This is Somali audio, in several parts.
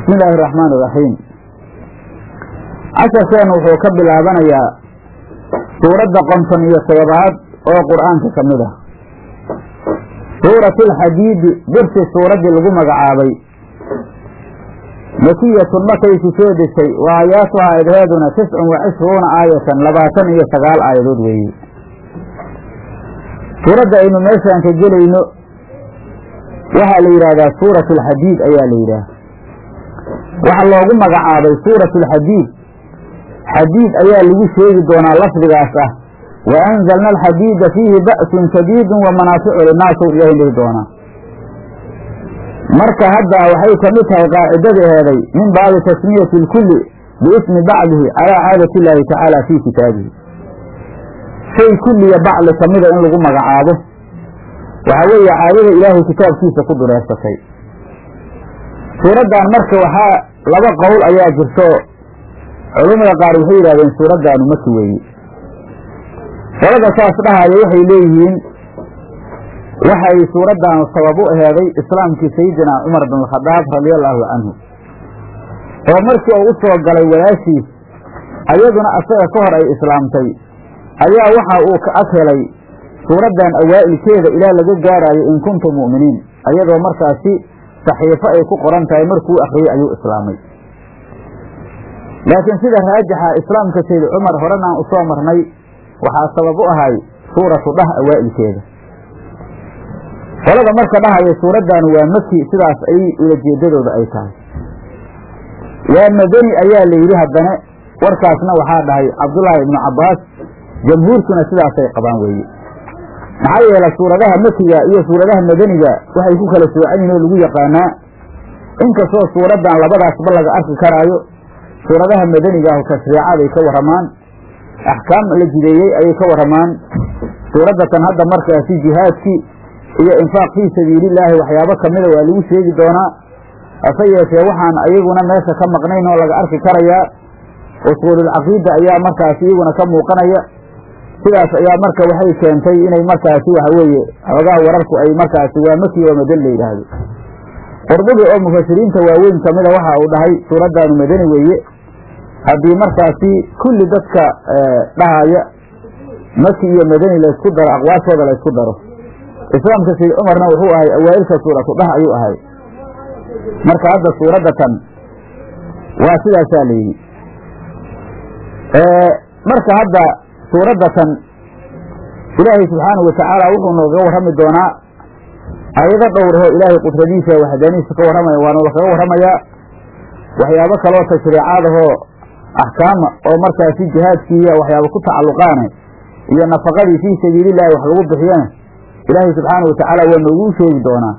bismi illaahi araxmaan iraxiim casharkeennu wuxuu ka bilaabanayaa suuradda konton iyo todobaad oo qur-aanka ka mid ah suuratu alxadiidi birti suuraddii lagu magacaabay makiyatun markaysu soo degtay wa aayaatuha aydheeduna tiscun wa cishruuna aayatan labaatan iyo sagaal aayadood weeye suuradda aynu meeshaan ka gelayno waxaa la yidhaahdaa suuratu alxadiid ayaa la yidhaah waxaa loogu magacaabay suuratu alxadiid xadiid ayaa lagu sheegi doonaa lafdigaas ah wa anzalna alxadiida fiihi ba'sun shadiidun wa manaaficu linaasow ilahay dhihi doonaa marka hadda waxay ka mid tahay qaacidadaheeday min baabi tasmiyati lkulli biismi bacdihi calaa caadati illaahi tacaala fii kitaabihi shay kulliya bacli kamida in lagu magacaabo waxaa weeye caadada ilaahay kitaabkiisa ku dureersatay suuraddan marka waxaa laba qowl ayaa jirto culamada qaar waxay yidhahdeen suuraddaanu maki weeye qolada saas dhahaya waxay leeyihiin waxay suuraddaanu sabab u aheeday islaamkii sayidina cumar bin alkhadaab radiallaahu canhu oo markii uu u soo galay walaashiis ayaduna asaga ka hor ay islaamtay ayaa waxa uu ka ag helay suuraddan awaa'ilkeeda ilaa laga gaaraayo in kuntum mu'miniin ayadoo markaasi saxiifo ay ku qoran tahay markuu akhriyey ayuu islaamay laakiin sida raajixa islaamka sayd cumar horenaan u soo marnay waxaa sabab u ahay suuratu dhah awaa'ilkeeda qolada marka dhahaya suuraddaanu waa maki sidaas ay ulajeedadooda ay tahay waa madani ayaa la yidhi haddana warkaasna waxaa dhahay cabdullaahi ibnu cabbaas jamhuurkuna sidaasay qabaan weeye maxaa yeele suuradaha makiga iyo suuradaha madaniga waxay ku kala soocan yihin oo lagu yaqaanaa inkastoo suuraddan labadaasba laga arki karaayo suuradaha madaniga ahu tashriicaday ka warramaan axkaam la jideeyey ayay ka warramaan suuraddatan hadda markaasi jihaadkii iyo infaaq fii sabiilillaahi waxyaabo kamida waa lagu sheegi doonaa hase yeeshee waxaan ayaguna meesha ka maqnayn oo laga arki karayaa usuululcaqiida ayaa markaasi iyaguna ka muuqanaya sidaas ayaa marka waxay keentay inay markaasi waxa weeye xoogaha wararku ay markaasi waa maki oo madan la yidhaahdo qurdubi oo mufasiriinta waaweyn kamida waxa uu dhahay suuraddaanu madani weeye haddii markaasi kulli dadka dhahaya maki iyo madani laysku daro aqwaashooda laysku daro islaamka sayd cumarna wuxuu ahay awaa'ilka suuratu dhah ayuu ahay marka hadda suuraddatan waa sidaasaa la yidhi marka hadda suuraddatan ilaahay subxaanahu watacaala wuxuu noogaga warrami doonaa aayado dhowrahoo ilaahay qudradiisa waxdaanihiisa ka warramaya waana lakaga warramayaa waxyaabo kaloo tashriicaadahoo axkaama oo markaasi jihaadkiiya waxyaaba ku tacalluqaane iyo nafaqadii fii sabiilillahi wax lagu bixiyana ilaahay subxaanahu watacaala waa nooguu sheegi doonaa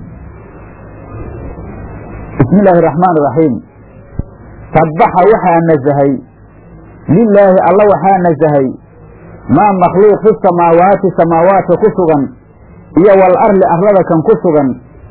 bismi illaahi araxmaan iraxiim sabbaxa waxaa nasahay lilaahi alla waxaa nasahay maa makhluuq fi samaawaati samaawaadka ku sugan iyo wal arli arlada kan ku sugan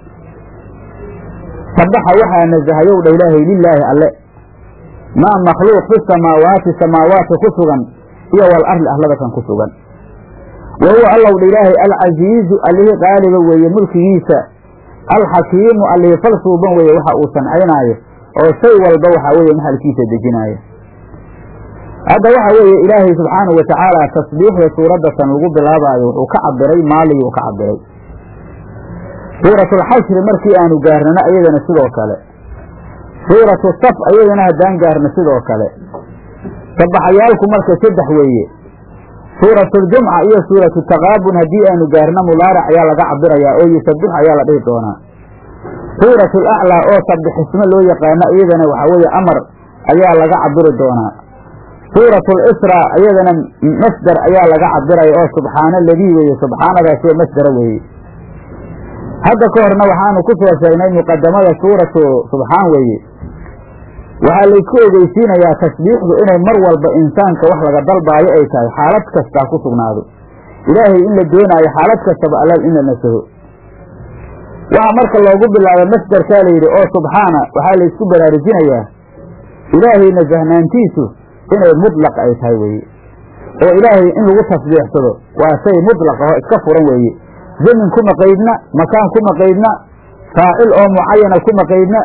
sabbaxa waxaa nasahayow dha ilaahay lilaahi alle maa makhluuq fi samaawaati samaawaadka ku sugan iyo wal arli arlada kan ku sugan wa huwa allow dha ilaahay alcasiizu allihii qaaliba weeye mulkigiisa alxakiimu allihii fal suuban weeye waxa uu sancaynaayo oo shay walba waxaa weeye maxalkiisa dejinaayo hadda waxa weeye ilaahay subxaanahu watacaala tasbiixda suuraddatan lagu bilaabaayo wuxuu ka cabiray maaliguu ka cabiray suuratulxashri markii aanu gaarnana iyadana sidoo kale suuratu saf ayadana haddaan gaarno sidoo kale sabaxayaalku marka saddex weeye suuratuljumca iyo suuratu taqaabun haddii aanu gaarno mudaaric ayaa laga cabirayaa oo yusabix ayaa la dhihi doonaa suuratu laclaa oo sabixismo loo yaqaano iyadana waxaa weeye amar ayaa laga cabiri doonaa suuratu lisra iyadana masder ayaa laga cabiraya oo subxaana ladii weeye subxaanadaas oo masdera weeye hadda ka horna waxaanu ku soo sheegnay muqadamada suuratu subxaan weeye waxaa laysku ogeysiinayaa tasbiixdu inay mar walba insaanka wax laga dalbaayo ay tahay xaalad kastaa ku sugnaado ilaahay in la doonaayo xaalad kastaba allal in la nasaho waxaa marka loogu bilaabay masderkaa layidhi oo subxaana waxaa laysku baraarujinayaa ilaahay nasahnaantiisu inay mudlaq ay tahay weeye oo ilaahay in lagu tasbiixsado waa shay mudlaq aho iska furan weeye zamin kuma qaydna makaan kuma qaydna faacil oo mucayana kuma qaydna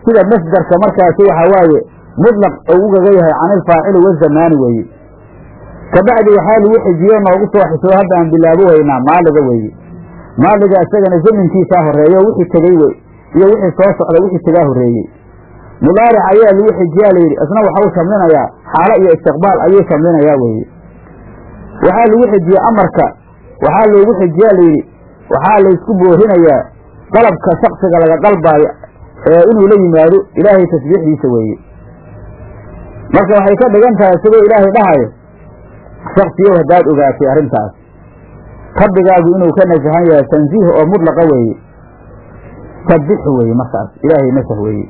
sida masdarka markaasi waxaa waaye mutlaq uu ugaga yahay can ilfaacili wazamaani weeye kabacdi waxaa lagu xijiyo noogu soo xisoo hadda aan bilaabo weynaa maaliga weeye maaliga isagana zaminkiisaa horeeyo wixii tegey wey iyo wixii soo socda wixii tegaa horreeyey mudaaric ayaa lagu xijiyaa layidhi isna waxau shamlinayaa xaalo iyo istiqbaal ayuu shamlinayaa weeye waxaa lagu xijiyey amarka waxaa loogu xijiyaa layidhi waxaa laysku boorinayaa dalabka shaksiga laga dalbaayo ee inuu la yimaado ilaahay tasbiixdiisa weeye marka waxay ka dhigan tahay siduu ilaahay dhahayo shaksiyow haddaad ogaatay arrintaas rabbigaagu inuu ka nasahan yahay tansiih oo mudlaqa weeye sabixu weeye markaas ilaahay nasah weeye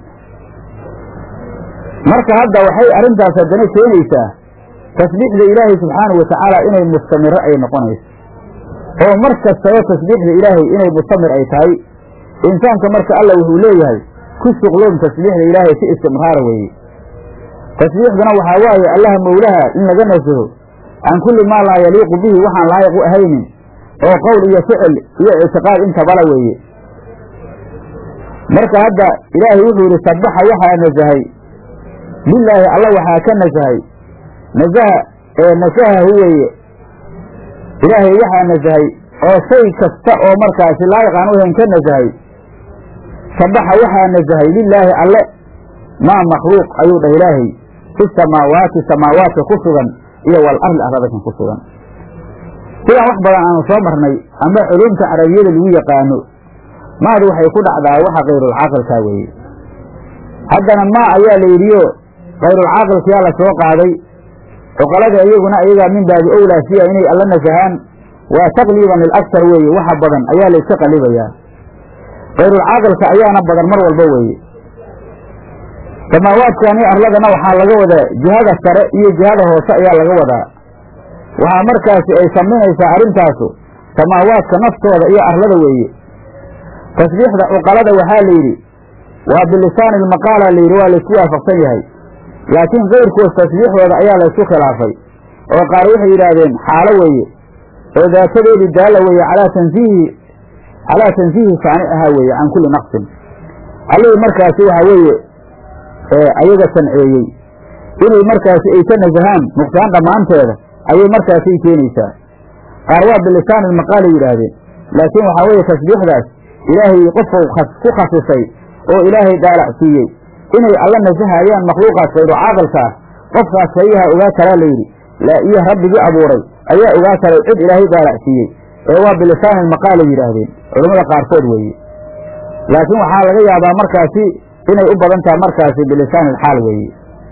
marka hadda waxay arrintaas haddana keenaysaa tasbiixda ilaahay subxaanahu watacaala inay mustamiro ay noqonayso oo mar kastaba tasbiixda ilaahay inay mustamir ay tahay insaanka marka alla wuxuu leeyahay ku shuqloon tasbiixda ilaahay si istimraara weeye tasbiixduna waxaa waaye allaha mowlaha in laga nasaho can kulli maa laa yaliiqu bihi waxaan laayiq u ahaynin oo qowl iyo ficil iyo ictiqaad intabala weeye marka hadda ilaahay wuxuu yidhi sabaxa waxaa nasahay lilaahi alla waxaa ka nasahay nasaha ee nasahahu weeye ilaahay waxaa nasahay oo shay kasta oo markaasi laayiq aan u ahayn ka nasahay sabaxa waxaa nasahay lilaahi alle maa makhluuq ayuu dhah ilaahay fi samaawaati samaawaadka ku sugan iyo wal arli arladakan ku sugan sidaan wax badan aanu soo marnay ama culumta carabiyada lagu yaqaano maadu waxay ku dhacdaa waxa kayrulcaaqilkaa weeye haddana maa ayaa la yidhiyo kayrulcaaqilkiyaa la soo qaaday cuqalada iyaguna iyagaa min baabi owlaa siya inay alla nasahaan waa taqliiban lilaksar weeye waxa badan ayaa layska qalibayaa kayrulcaaqilka ayaana badan mar walba weeye samaawaadkani arladana waxaa laga wadaa jihada sare iyo jihada hoose ayaa laga wadaa waxaa markaasi ay samaynaysaa arrintaasu samaawaadka naftooda iyo arlada weeye tasbiixda cuqalada waxaa la yidhi waa bilisaani ilmaqaala la yidhi waa laysku waafaqsan yahay laakiin kayrkood tasbiixdooda ayaa laysku khilaafay oo qaar waxay yidhaahdeen xaalo weeye oo daatadeedii daalla weeye calaa tansiihi calaa tansiihi saani ahaa weeye can kulli naqsin allihii markaasi waxaa weeye ayaga sanceeyey inay markaasi ay ka nasahaan nuqsaan dhammaanteeda ayay markaasay keenaysaa qaar waa bilisaan ilmaqaalay yidhaahdeen laakiin waxaa weeye tasbiixdaas ilaahay qofku ku khasisay oo ilaahay daalac siiyey inay alla nasahayaan makhluuqaas kayru caaqilka ah qofkaas sayaha ogaa karaa layidhi iyo rabbigii abuuray ayaa ogaa karay cid ilaahay daalac siiyey ee waa bilisaan ilmaqaalay yidhaahdeen culammada qaarkood weeye laakiin waxaa laga yaabaa markaasi inay u badan taha markaasi bilisaan ilxaal weeye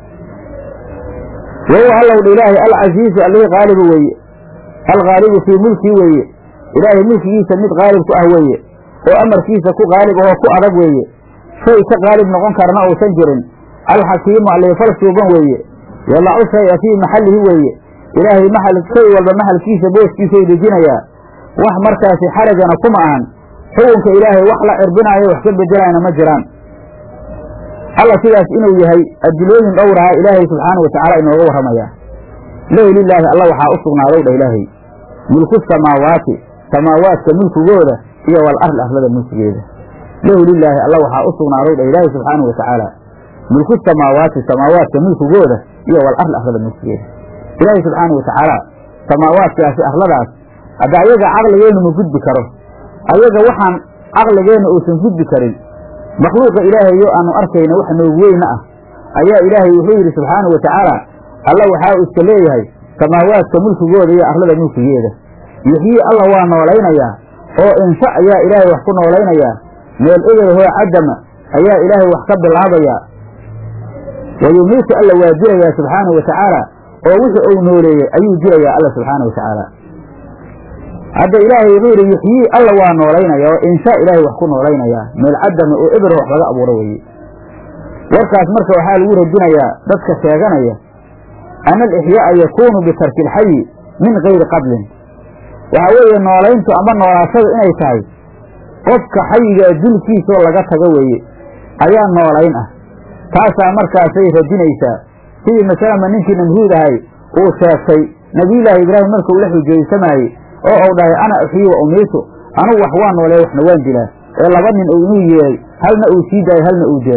wahuwa allowdha ilaahay alcasiizu allihii qaalibu weeye alghaalibu fii mulkii weeye ilaahay mulkigiisa mid qaalib ku ah weeye oo amarkiisa ku qaalib ahoo ku adag weeye shay ka qaalib noqon karana uusan jirin alxakiimu alliifal suuban weeye yadacu shaya fii maxallihi weeye ilaahay maxal shay walba maxalkiisa booskiisay dejinayaa wax markaasi xarajana kuma ahan xukunka ilaahay wax la cirbinaayo wax ka bedelayna ma jiraan alla sidaas inuu yahay adilooyin dhowraha ilaahay subxaana watacaala inooga warramayaa lahu lilaahi alla waxaa u sugnaadow dha ilaahay mulku samaawaati samaawaadka mulkigooda iyo wal arli arlada mulkigeeda lahu lilaahi alla waxaa u sugnaadow dha ilaahay subxaana watacaala mulku samaawaati samaawaadka mulkigooda iyo wal arli arlada mulkigeeda ilaahay subxaana watacaala samaawaadkaasi arladaas hadda ayaga caqligeennu ma gudbi karo ayaga waxaan caqligeenna uusan gudbi karin makhluuqa ilaahayo aanu arkayna wax noogu weyna ah ayaa ilaahay wuxuu yidhi subxaanau watacaala alla waxaa uu iska leeyahay samaawaadka mulkigooda iyo arlada mulkigeeda yuxyii alla waa noolaynayaa oo insha ayaa ilaahay wax ku noolaynayaa meel egelahoo cadama ayaa ilaahay wax ka bilaabayaa wa yumiitu alla waa dilayaa subxaanau watacaala oo wixii uu nooleeyey ayuu dilayaa alla subxaana watacaala hadda ilaahay wuxuu yidhi yuxyii alla waa noolaynaya oo inshaa ilaahay wax ku noolaynayaa meel cadama oo ebero wax laga abuuro weeye warkaas marka waxaa lagu radinayaa dadka sheeganaya ana alixyaa'a yakuunu bitarki ilxayi min gayri qadlin waxaa weeye noolayntu ama noolaashadu inay tahay qofka xayigaa dulkiisoo laga tago weeye ayaa noolayn ah taasaa markaasay radinaysaa sidii masalama ninkii namruud ahay uu sheegtay nebiyullaahi ibraahim marka uu la xujeysamaayey oo uu dhahay ana uxyi wa umiitu anugu wax waa noolee waxna waan dilaa ee laba nin uu inuu yeehay halna uu sii daayay halna uu dilay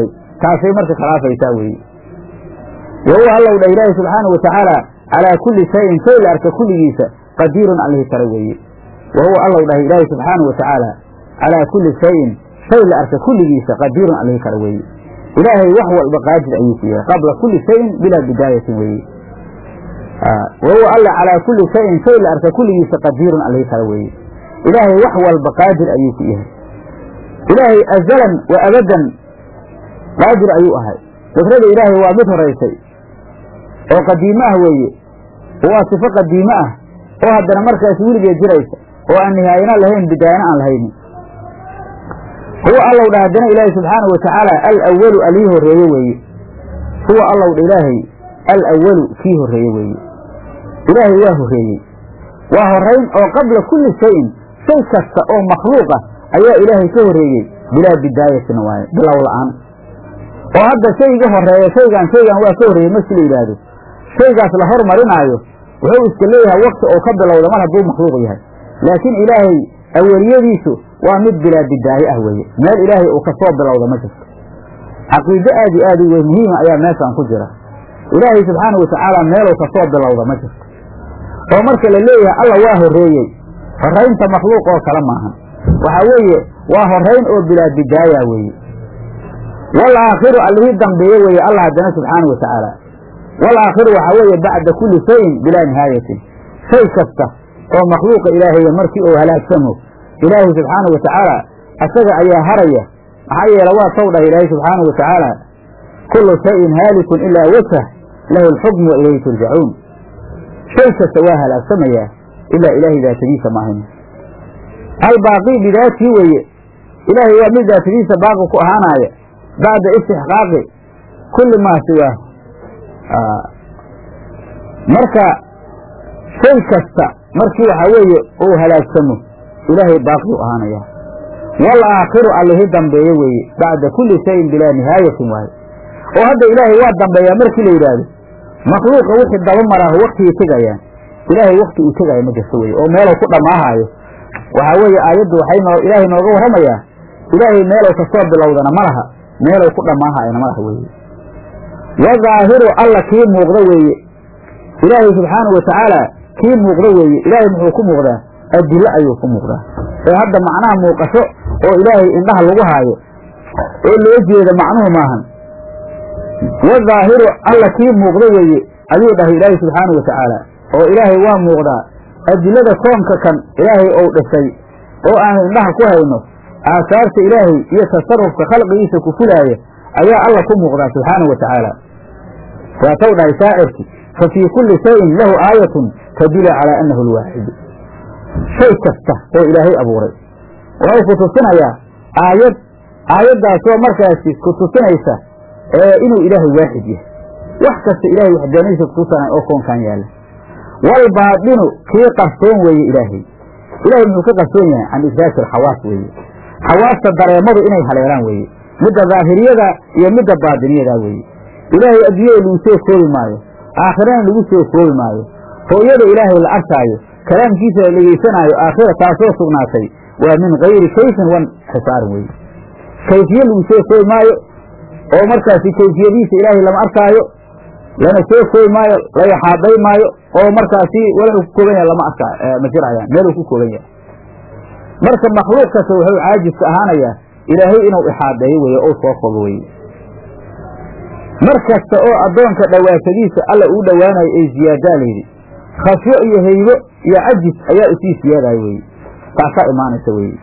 taasay marka khilaafaysaa weeye wa huwa allow dhah ilaahi subxaana wa tacaala calaa kulli shayin shay la arka kulligiisa qadiirun allihi kara weeye wa huwa allow dhah ilaahi subxaana wa tacaala calaa kulli shayin shay la arka kulligiisa qadiirun allihi kara weeye ilaahay wax walba qaadir ayuu ku yahay qabla kulli shayin bilaa bidaayatin weeye wa huwa alla calaa kulli shayin shay la arka kulligiisa qadiirun allihi kara weeye ilaahay wax walba qaadir ayuu ku yahay ilaahay azalan wa abadan qaadir ayuu ahay fikrada ilaahay waa mid horaysay oo qadiimo ah weeye waa sifo qadiimo ah oo haddana markaas weligeed jiraysa oo aan nihaayana lahayn bidaayana aan lahaynin huwa allow dha haddana ilaahay subxaana wa tacaala alawalu alii horreeye weeye huwa allow dha ilaahay alawalu kii horreeye weeye ilaahay waa horreeyey waa horrayn oo qabla kulli shayin shay kasta oo makhluuqa ayaa ilaahay ka horreeyey bilaa bidaayatin waaye bilow la'aan oo hadda shayga horeeya shaygan shaygan waa ka horreeyey markii la yidhaahdo shaygaas la hormarinaayo wuxuu iska leeyahay wakti oo ka bilowda mar hadduu makhluuq yahay laakiin ilaahay aweliyadiisu waa mid bilaa bidaaye ah weeye meel ilaahay uu ka soo bilowda ma jirto caqiide aad iyo aad u wey muhiima ayaa meeshaan ku jira ilaahay subxaana wa tacaala meeluu ka soo bilowda ma jirto oo marka la leeyahay alla waa horreeyey horraynta makhluuq oo kale maahan waxaa weeye waa horrayn oo bilaa bidaaya weeye wal aakhiru allihii dambeeye weeye allah haddana subxaana wa tacaala wal aakhiru waxaa weeye bacda kulli shayin bilaa nihaayatin shay kasta oo makhluuqa ilaahaya markii uu halaagsamo ilaahay subxaana wa tacaala asaga ayaa haraya maxaa yeele waa taw dhah ilaahay subxaana wa tacaala kullu shayin haalikun ilaa wajhah lahu alxukmu wa ilayhi turjacuun shay kasta waa halaagsamayaa ilaa ilaahay daatadiisa maahan albaaqi bidaatii weeye ilaahay waa mid daatadiisa baaqi ku ahaanaaya bacda istixqaaqi kulli maa siwaahu marka shay kasta markii waxaa weeye uu halaagsamo ilaahay baaqi u ahaanaya wal aakhiru allihi dambeeye weeye bacda kulli shayin bilaa nihaayatin waaye oo hadda ilaahay waa dambeeyaa markii la yidhaahdo makhluuqa wixii daba maraaho waktigii tegayaan ilaahay wakti uu tegaayo ma jirto weye oo meeluu ku dhammaahaayo waxaa weeye aayaddu waxay noo ilaahay nooga warramayaa ilaahay meelow ka soo bilowdana ma laha meelow ku dhammaahayana ma laha weeye wa daahiru alla kii muuqda weeye ilaahay subxaanau wa tacaala kii muuqda weeye ilaahay muxuu ku muuqdaa adillo ayuu ku muuqdaa ee hadda macnaha muuqasho oo ilaahay indhaha lagu haayo oo loo jeeda macnuhu maahan wa daahiru alla kii muuqda weeye ayuu dhahay ilaahay subxaanau wa tacaala oo ilaahay waa muuqdaa adilada koonka kan ilaahay ou dhisay oo aanu indhaha ku hayno aasaarta ilaahay iyo tasarufka khalqigiisa ku fulaaya ayaa alla ku muuqdaa subxaana wa tacaala waataw dhahay shaacirki fa fii kulli shayin lahu aayatun tadulu calaa annahu alwaaxidu shay kasta oo ilaahay abuuray wuxuu ku tusinayaa aayad aayaddaasoo markaasi ku tusinaysa ee inuu ilaahay waaxid yahay wax kasta ilaahay waxdaanadiisa kutusanay oo koonkan yaalla walbaadinu kii qarsoon weeye ilaahay ilahay muxuu ka qarsoon yahay can idraaki alxawaas weeye xawaasta dareemadu inay haleelaan weeye midda daahiriyada iyo midda baadiniyada weeye ilaahay adduunyada lagu soo koobi maayo aakhirana lagu soo koobi maayo hooyada ilaahay la arkaayo kalaamkiisa la dhegeysanaayo aakhira taasoo sugnaatay waa min kayri kayfin wan xisaarin weeye kayfiye lagu soo koobi maayo oo markaasi kayfiyadiisa ilaahay lama arkaayo lana soo koobi maayo la yaxaaday maayo oo markaasi wuxuu ku kooban yahay lama arka ma jirayaan meeluu ku kooban yahay marka makhluuq kasta wuxuu caajiska ahaanayaa ilaahay inuu ixaadeeyo weye ou soo koobo weye mar kasta oo addoonka dhawaashadiisa alla uu dhowaanayo ay ziyaadaa layidhi khasyo iyo haybo iyo cajis ayaa usii siyaadayo weye taasaa imaanaysa weye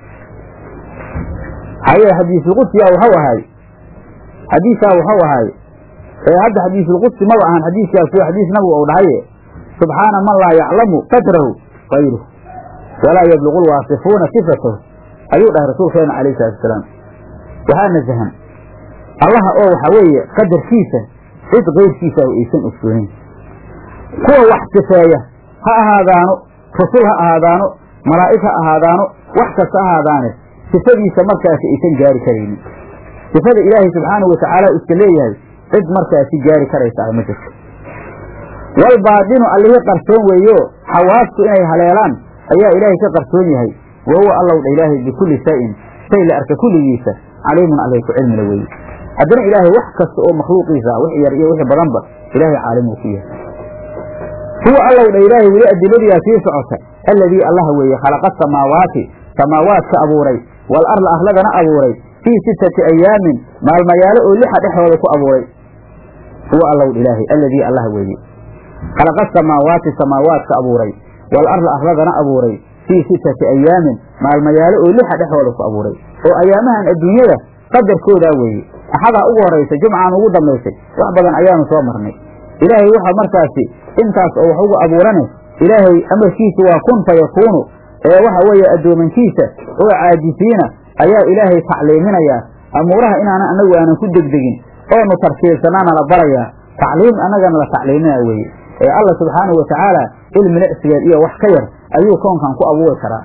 haye xadiisulqudsiya waxau ahay xadiisaa waxau ahay ee hadda xadiisulqudsi maba ahan xadiiskaas waa xadiis nabigu ou dhahaye subxaana man laa yaclamu qadrahu kayruh walaa yabluqu lwaasifuuna sifatahu ayuu dhahay rasuulkeena calayh salatu wasalaam waxaa nasahan allaha oo waxaa weeye qadarkiisa cid kayrkiisa ah aysan ogsoonin kuwa wax sifeeya ha ahaadaano rasul ha ahaadaano malaa'ig ha ahaadaano wax kasta ha ahaadaane sifadiisa markaasi aysan gaari karaynin sifada ilaahay subxaanahu watacaala iska leeyahay cid markaasi gaari karaysa ah ma jirto walbaadinu allihii qarsoon weeyo xawaastu inay haleelaan ayaa ilaahay ka qarsoon yahay wa huwa allowdha ilaahay bikulli shayin shay la arka kulligiisa caliimun allih ku cilmila weeye haddana ilaahay wax kasta oo makhluuqiisa wix yar iyo wixii badanba ilaahay caalim uu ku yahay huwa allow dha ilaahay weli adiladiyaa sii socota alladii allaha weeye khalaqa samaawaati samaawaadka abuuray wal arla arladana abuuray fii sittati ayaamin maalmayaalo oo lixa dhexdooda ku abuuray huwa allow dha ilaahay alladii allaha weeye khalaqa samaawaati samaawaadka abuuray wal arla arladana abuuray fii sittati ayaamin maalmayaalo oo lixa dhexdooda ku abuuray oo ayaamahan adduunyada qadarkoodaa weeye axadaa ugu horaysa jumcaan ugu dambaysay wax badan ayaanu soo marnay ilaahay waxa markaasi intaas oo wax ugu abuurane ilaahay amarkiisa waa kun fa yakuunu ee waxa weeye addoomankiisa oo caajisiina ayaa ilaahay tacliiminayaa amuuraha inaana anagu aanan ku degdegin oonu tartiibsanaana la barayaa tacliim annagana la tacliiminaa weeye ee alla subxaanahu watacaala cilmi lecsigeed iyo wax ka yar ayuu koonkan ku abuuri karaa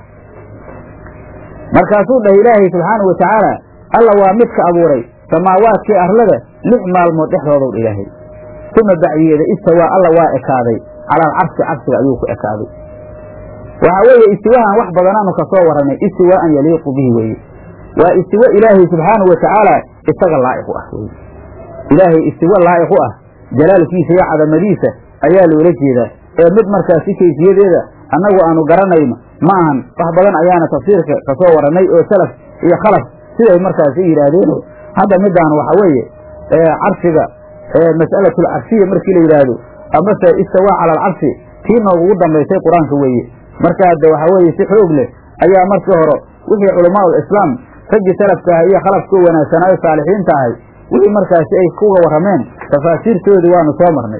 markaasuu dhahay ilaahay subxaanahu watacaala alla waa midka abuuray samaawaadkii arlada lix maalmood dhexdoodow ilaahay uma bacdiyeeda istawaa alla waa ekaaday cala alcarshi carshiga ayuu ku ekaaday waxaa weeye istiwahan wax badanaanu ka soo warranay istiwaaan yaliiqu bihi weeye waa istiwo ilaahay subxaanahu watacaala isaga laa'iq u ah weye ilaahay istiwo laa'iq u ah jalaalkiisa iyo cadamadiisa ayaa loola jeedaa ee mid markaasi kayfiyadeeda annagu aanu garanayno ma ahan wax badan ayaana tafsiirka ka soo warannay oo salaf iyo khalaf siday markaasi yidhaahdeeno hadda midaan waxa weeye carshiga mas'alatul carshiya markii la yidhaahdo amase istawaa cala alcarshi tii noogugu dambaysay qur-aanka weeye marka hadde waxa weeye si xoog leh ayaa markii hore wixii culamaa ul islaam raggii salafka ahay iyo khalafkao wanaagsanaayo saalixiinta ahay wixii markaasi ay kuga warrameen tafaasiirtoodii waanu soo marnay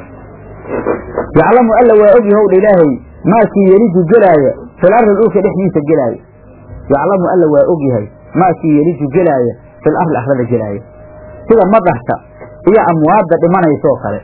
yaclamu alla waa ogyahow dha ilaahay maakii yeliju gelaaya fil arli dhulka dhexdiisa gelaaya yaclamu alla waa ogyahay maakii yeliju gelaaya fil arli arlada gelaaya sida madarka iyo amwaadda dhimanaysoo kale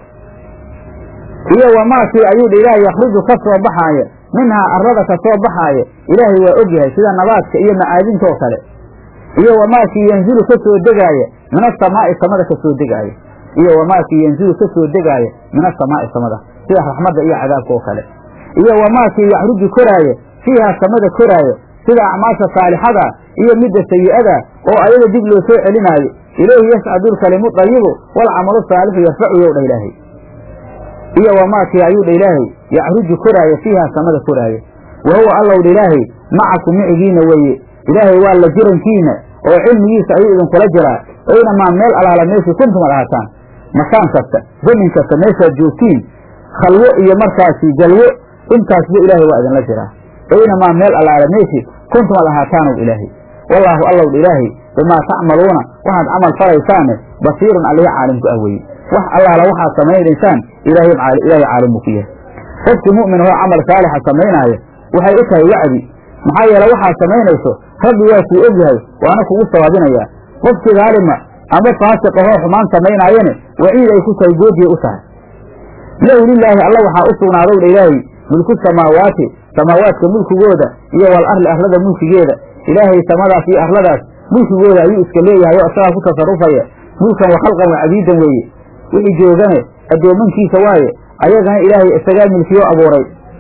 iyo wamaakii ayuu dha ilaahay yakhruju ka soo baxaaya minhaa arlada ka soo baxaaya ilaahay waa ogyahay sida nabaadka iyo macaadintoo kale iyo wamaakii yanzilu ka soo degaaya min asamaa'i samada ka soo degaaya iyo wamaakii yanzilu ka soo degaaya min asamaa'i samada sida raxmadda iyo cadaabka oo kale iyo wamaakii yaxruju koraaya fiihaa samada koraaya sida acmaasha saalixada iyo midda sayi'ada oo ayaga dib loo soo celinaayo ilayhi yascadu lkalimu dayibu waalcamalu saalixu yarfacu yow dha ilaahay iyo wamaakii ayuu dha ilaahay yaxruju koraaya fiihaa samada koraaya wa huwa allow dha ilaahay macakum micigiina weeye ilaahay waa la jirankiina oo cilmigiisa ayuu idinkula jiraa aynamaa meel alaala meeshii kuntum ad ahaataan makaan kasta zamin kasta meeshaad joogtiin khalwo iyo markaasi jalwo intaasba ilaahay waa idinla jiraa aynamaa meel allaala meeshii kuntum ad ahaataanow ilaahay wallaahu allow dha ilaahay bimaa tacmaluuna waxaad camal falaysaane basiirun alihi caalimku ah weye wax allaala waxaad samaynaysaan ilaahay caalimu ku yahay qofkii mu'min oo camal saalixa samaynaaya waxay u tahay wacdi maxaa yeele waxaad samaynayso rabbi waa kuu og yahay waana kugu sawaabinayaa qofkii daalima ama faasiq ahoo xumaan samaynaayane waciid ay ku tahay goodiya u tahay lahu lilaahi alla waxaa u sugnaadow dha ilaahay mulku samaawaati samaawaadka mulkigooda iyo wal arli arlada mulkigeeda ilaahay samadaas iyo arladaas mulkigooda ayuu iska leeyahay oo isagaa ku tasarufaya mulkan wa khalqan wa cabiidan weeye wixii joogane addoomankiisa waaye ayagana ilaahay isagaa milkiyo abuuray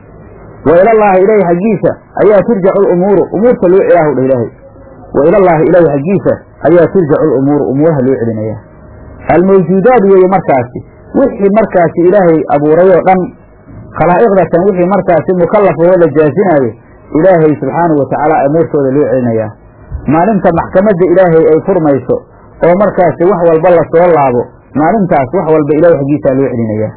wa ilallaahi ilaahay xaggiisa ayaa turjacu lumuuru umuurta loo celaahu dha ilaahay wa ilallaahi ilaahay xaggiisa ayaa turjacu lumuuru umuuraha loo celinaya almawjuudaad weeye markaasi wixii markaasi ilaahay abuuray oo dhan khalaa'iqdatan wixii markaasi mukallaf oo la jaasinaayo ilaahay subxaanahu watacaala umuurtooda loo celinayaa maalinta maxkamadda ilaahay ay furmayso oo markaasi wax walba la soo laabo maalintaas wax walba ilaahay xaggiisaa loo celinayaa